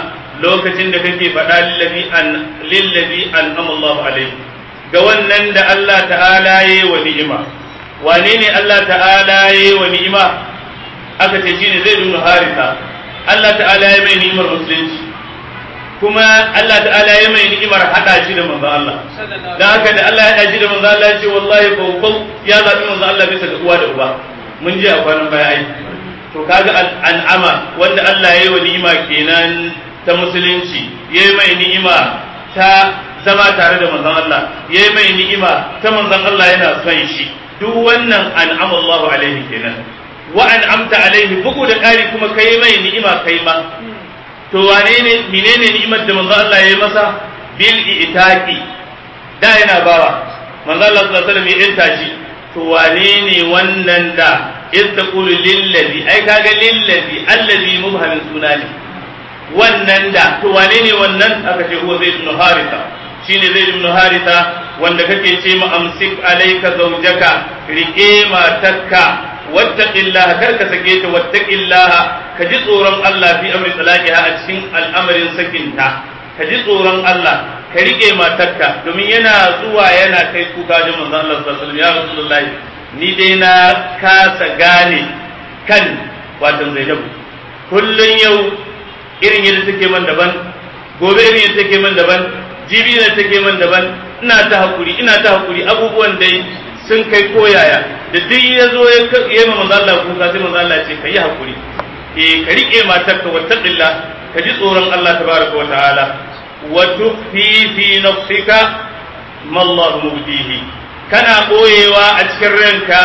lokacin da kake faɗa lillazi an lillazi an amallahu alaihi ga wannan da Allah ta'ala yayi wa ni'ima wane ne Allah ta'ala yayi wa ni'ima aka ce shine zai dunu harisa Allah ta'ala ya mai ni'imar musulunci kuma Allah ta'ala ya mai ni'imar hada shi da manzo Allah dan haka da Allah ya hada shi da manzo Allah ya ce wallahi bawbau ya zabi manzo Allah bisa ga uwa da uba mun je a kwanan baya ai to kaga an'ama wanda Allah ya yi wa ni'ima kenan ta musulunci ya yi mai ni'ima ta zama tare da manzon Allah ya yi mai ni'ima ta manzon Allah yana son shi duk wannan an'ama Allahu alaihi kenan wa an'amta alaihi bugu da ƙari kuma kai mai ni'ima kai ma to wane ne menene ni'imar da manzon Allah ya yi masa bil itaqi da yana bawa manzon Allah sallallahu alaihi wasallam ya inta shi to wane ne wannan da iz taqulu lillazi ai kaga lillazi allazi mubhamin suna ne wannan da to wane ne wannan aka ce huwa zaid ibn haritha shine zaid ibn haritha wanda kake ce mu amsik alayka zawjaka rike matakka wattaqillaha kar ka sake ta wattaqillaha ka ji tsoron Allah fi amri talaqiha a cikin al'amarin sakinta ka ji tsoron Allah ka rike matarka domin yana zuwa yana kai kuka wajen manzon Allah sallallahu alaihi wasallam ya rasulullahi ni dai na kasa gane kan watan Zainabu kullun yau irin yadda take man daban gobe irin yadda take man daban jibi ne take man daban ina ta hakuri ina ta hakuri abubuwan dai sun kai koyaya da duk ya zo ya yi ma manzo Allah kuka sai manzo Allah ce kai hakuri eh ka rike matarka wattaqilla ka ji tsoron Allah tabaraka wa ta'ala wa tukhfi fi nafsika ma Allah mubdihi kana boyewa a cikin ranka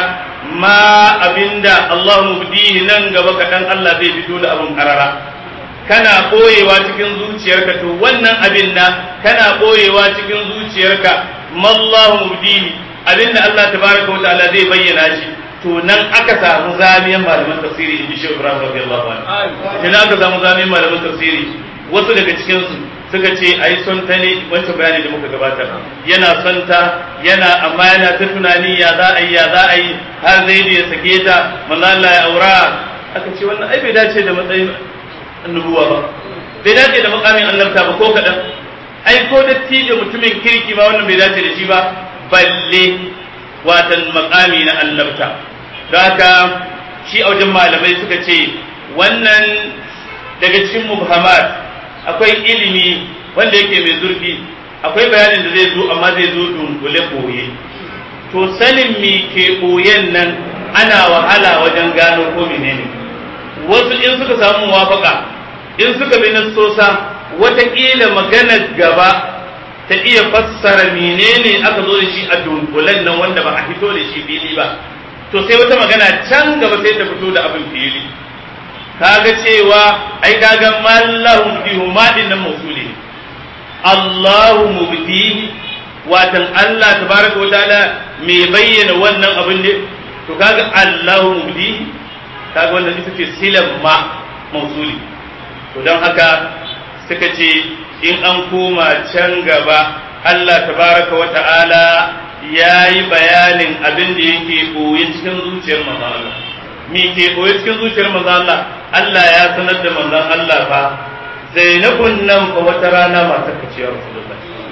ma abinda Allah mubdihi nan gaba kaɗan Allah zai fito da abin karara kana ɓoyewa cikin zuciyarka to wannan abin na kana ɓoyewa cikin zuciyarka mallahu mubdihi abin da Allah tabaraka wa ta'ala zai bayyana shi to nan aka samu zamiyan malaman tafsiri in ji shi Ibrahim radiyallahu anhu idan aka samu zamiyan malaman tafsiri wasu daga cikin su suka ce ai son ta ne wancan bayani da muka gabatar yana son ta yana amma yana ta tunani ya za a yi ya za a yi har zai ya sake ta manzo Allah ya aura aka ce wannan ai bai dace da matsayin annubuwa ba bai dace da makamin annabta ba ko kaɗan ai ko dattijo mutumin kirki ma wannan bai dace da shi ba balle watan makami na annabta don haka shi a wajen malamai suka ce wannan daga cikin mubhamat akwai ilimi wanda yake mai zurfi akwai bayanin da zai zo amma zai zo dunkule koye to sanin me ke koyen nan ana wahala wajen gano ko menene wasu in suka samu muwafaka in suka bi nassosa watakila maganar gaba ta iya fassara menene aka zo da shi a dunkulen nan wanda ba a fito da shi fili ba to sai wata magana can gaba sai ta fito da abin fili kaga cewa ai kaga mallahum bihu ma dinnan mausuli Allahu mubdihi watan Allah tabaraka wa ta'ala mai bayyana wannan abin ne to kaga Allahu mubdihi kaga wannan ita ce silan ma mausuli to don haka suka ce in an koma can gaba Allah tabaraka wa ta'ala ya yi bayanin abin da yake koyi cikin zuciyar manzon Allah me ke koyi cikin zuciyar manzon Allah Allah ya sanar da manzon Allah fa Zainabun nan fa wata rana matar ka ce Rasulullah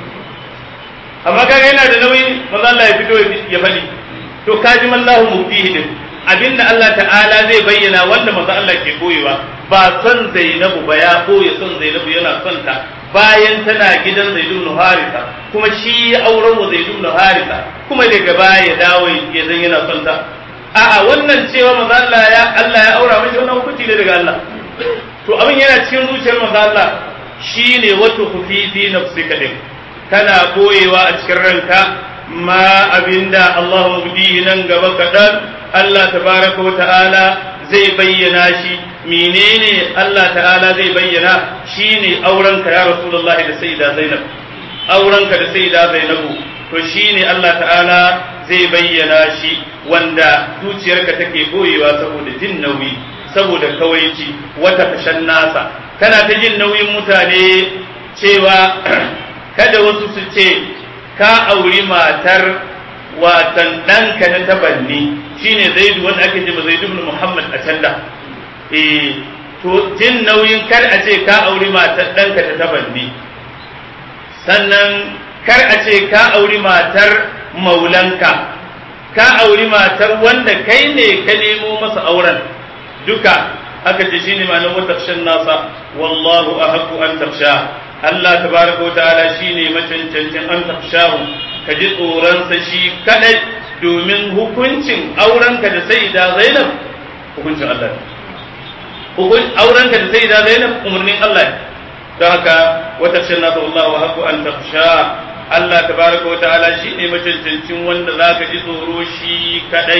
amma kaga yana da nauyi manzon Allah ya fito ya faɗi to kaji mallahu mubtihi din abinda Allah ta'ala zai bayyana wanda manzo Allah ke boyewa ba son Zainabu ba ya boye son Zainabu yana son ta bayan tana gidan Zaid ibn Haritha kuma shi ya auren wa Zaid ibn Haritha kuma daga baya ya dawo ya zan yana son ta a'a wannan cewa manzo Allah ya Allah ya aura mishi wannan hukunci ne daga Allah to abin yana cikin zuciyar manzo Allah shine wato khufi fi nafsika din kana boyewa a cikin ranka ma abinda Allah mubdi nan gaba kadan Allah tabaraka wa ta'ala zai bayyana shi menene Allah ta'ala zai bayyana shine aurenka ya Rasulullahi da Sayyida Zainab aurenka da Sayyida Zainabu to shine Allah ta'ala zai bayyana shi wanda zuciyarka take boyewa saboda jin nauyi saboda kawaici wata fashan nasa kana ta jin nauyin mutane cewa kada wasu su ce ka auri matar watan ɗanka na tabanni shine zaidu wanda ake jima zaidu ibn muhammad a can da eh to to jin nauyin kar a ce ka auri matar ɗanka ta tabanni sannan kar a ce ka auri matar maulanka ka auri matar wanda kai ne ka nemo masa auren duka aka ce shine ma'anar wata nasa wallahu ahqqu an taksha Allah tabaraka wa ta'ala shine macancancin an takshahu ka ji tsoronsa shi kadai domin hukuncin aurenka da sayyida Zainab hukuncin Allah hukun aurenka da sayyida Zainab umarnin Allah don haka wata nasa wallahu ahqqu an taksha Allah tabaraka wa ta'ala shi ne macancancin wanda za ka ji tsoro shi kadai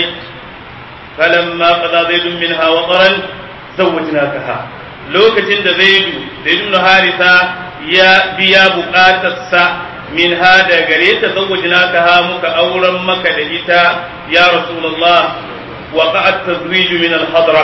falamma qada zaidun minha wa qaran zawwajnakaha lokacin da zaidu zaidu na harisa ya biya bukatarsa minha da gare ta zawwajnakaha muka auren maka da ita ya rasulullah wa qa'at tazwiju min al-hadra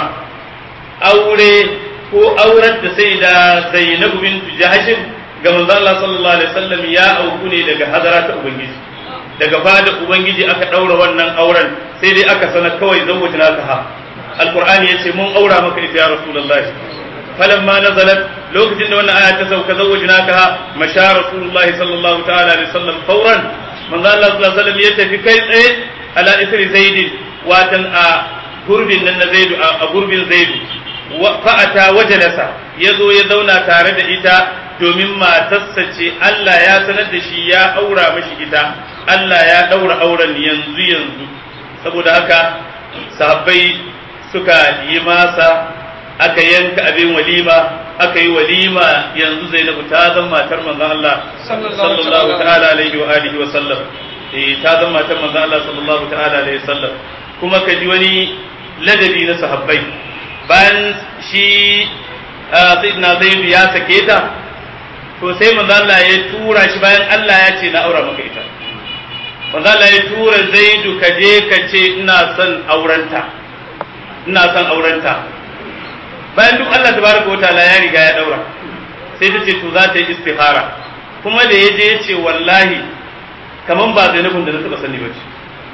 aure ko auren da sai da zainabu bint jahshin ga manzo Allah sallallahu alaihi wasallam ya auku ne daga hadara ta ubangiji daga fada ubangiji aka daura wannan auren sai dai aka sanar kawai zawwajna ka ha alqur'ani yace mun aura maka ita ya rasulullahi falamma nazalat lokacin da wannan aya ta sauka zawwajna ka ha masha rasulullahi sallallahu ta'ala alaihi wasallam fawran manzo Allah sallallahu alaihi wasallam ya tafi kai tsaye ala isri zaid watan a gurbin nan na zaidu a gurbin zaidu fa'ata wajalasa ya zo ya zauna tare da ita domin matarsa ce Allah ya sanar da shi ya aura mashi ita Allah ya daura auren yanzu yanzu saboda haka sahabbai suka yi masa aka yanka abin walima aka yi walima yanzu Zainabu ta zama matar manzon Allah sallallahu ta'ala alaihi wa alihi wa sallam eh ta zama matar manzon Allah sallallahu ta'ala alaihi wa sallam kuma ka ji wani ladabi na sahabbai bayan shi sayyidina Zaid ya sake ta to sai manzo Allah ya tura shi bayan Allah ya ce na aura maka ita manzo Allah ya tura Zaidu ka je ka ce ina son aurenta ina son aurenta bayan duk Allah tabaraka wa ta'ala ya riga ya daura sai ta ce to za ta yi istihara kuma da ya je ya ce wallahi kaman ba Zainabun da na taba sani ba ce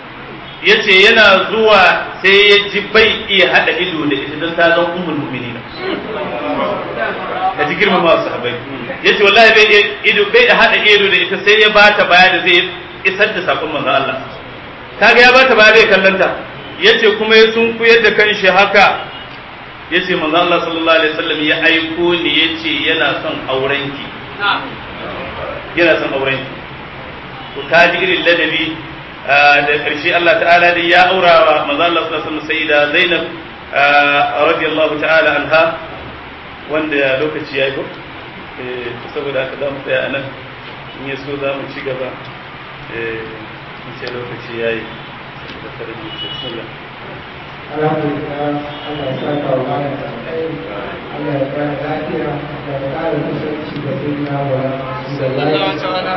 ya ce yana zuwa sai ya ji bai iya haɗa ido da ita don ta zan ummul mu'minina ka ji girma masu sahabbai ya ce wallahi bai ido bai haɗa ido da ita sai ya bata baya da zai isar da sakon manzon Allah kaga ya bata baya zai kallanta ya ce kuma ya sunkuyar da kanshi haka ya ce manzon Allah sallallahu alaihi wasallam ya aiko ni ya ce yana son aurenki yana son aurenki to ka ji irin ladabi da ƙarshe Allah ta'ala da ya aura wa manzo Allah sallallahu alaihi wasallam sayyida Zainab radiyallahu ta'ala anha wanda lokaci yayi ko eh saboda haka zamu tsaya anan in ya so zamu ci gaba eh in ce lokaci yayi da tarbiyya sallah alhamdulillah Allah ya saka wa malam da alkhairi Allah ya kara lafiya da kara kusanci da sunna wa sallallahu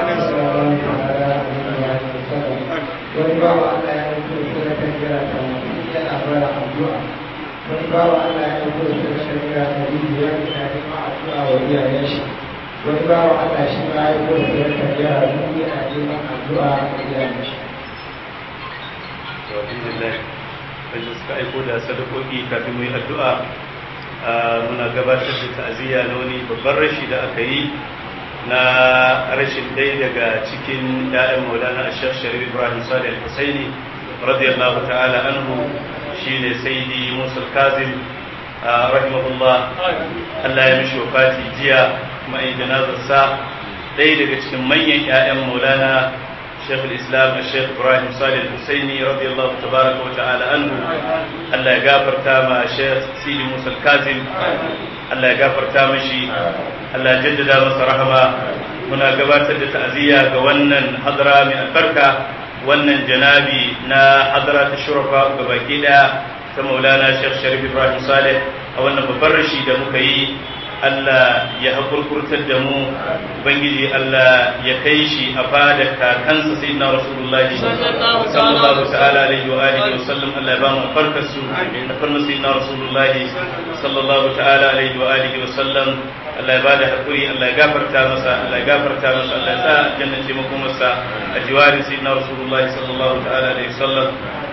alaihi wasallam wani bawa Allah ya aiko da sadakar jira ta yana bara addu'a wani bawa Allah ya aiko da sadakar jira ta biyu ya yana neman addu'a wa iyayen shi wani bawa Allah shi ma ya aiko da sadakar jira ta biyu yana neman addu'a wa iyayen shi. alhamdulillah wanda suka aiko da sadakoki kafin mu yi addu'a muna gabatar da ta'aziyya na wani babban rashi da aka yi na rashin dai daga cikin ‘ya'yan maulana ashir sharif ibrahim salih al-husaini radiyallahu ta'ala anhu shine saidi musul kazim rahimahullah Allah ya mishi wafati jiya kuma yi janazarsa ɗaya daga cikin manyan ‘ya'yan maulana شيخ الإسلام الشيخ إبراهيم صالح الحسيني رضي الله تبارك وتعالى عنه الله يغفر تاما الشيخ سيدي موسى الكاظم الله يغفر تامشي الله جدد masa rahama muna gabatar da ta'aziyya ga wannan hadara mai albarka wannan janabi na hadara ta shurafa ga baki daya ta maulana Sheikh Sharif Ibrahim Saleh a wannan babban rashi da muka yi Allah ya hakurkurtar da mu Ubangiji Allah ya kai shi a fada kakansa sai na Rasulullah sallallahu ta'ala alaihi wa alihi wa sallam Allah ya ba mu farkar su da farma sai na Rasulullah sallallahu ta'ala alaihi wa alihi wa sallam Allah ya ba da hakuri Allah ya gafarta masa Allah ya gafarta masa Allah ya sa aljanna ce masa a jiwarin sai na Rasulullah sallallahu ta'ala alaihi wa sallam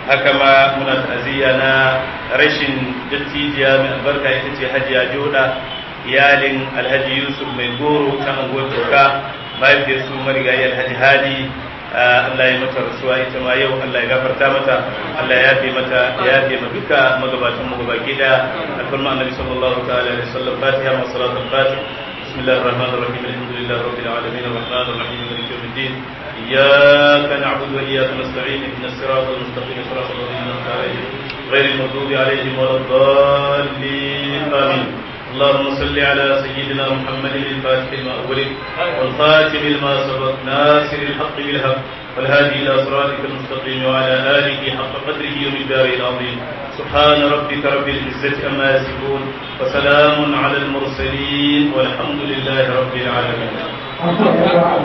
haka ma muna ta'aziyya na rashin dattijiya mai albarka ita ce hajiya joda iyalin alhaji yusuf mai goro ta anguwar toka mahaifiyar su marigayi alhaji hadi Allah ya mata rasuwa ita ma yau Allah ya gafarta mata Allah ya yafe mata ya yafe ma duka magabatan mu gabaki daya alfarma annabi sallallahu ta'ala alaihi wasallam fatiha wa salatul fatih بسم الله الرحمن الرحيم الحمد لله رب العالمين الرحمن الرحيم مالك يوم الدين إياك نعبد وإياك نستعين اهدنا الصراط المستقيم صراط الذين أنعمت عليهم غير المغضوب عليهم ولا الضالين آمين اللهم صل على سيدنا محمد الفاتح لما أغلق والخاتم لما سبق ناصر الحق بالحق والهادي إلى صراطك المستقيم وعلى آله حق قدره ومقداره العظيم سبحان ربك رب العزة أما يصفون وسلام على المرسلين والحمد لله رب العالمين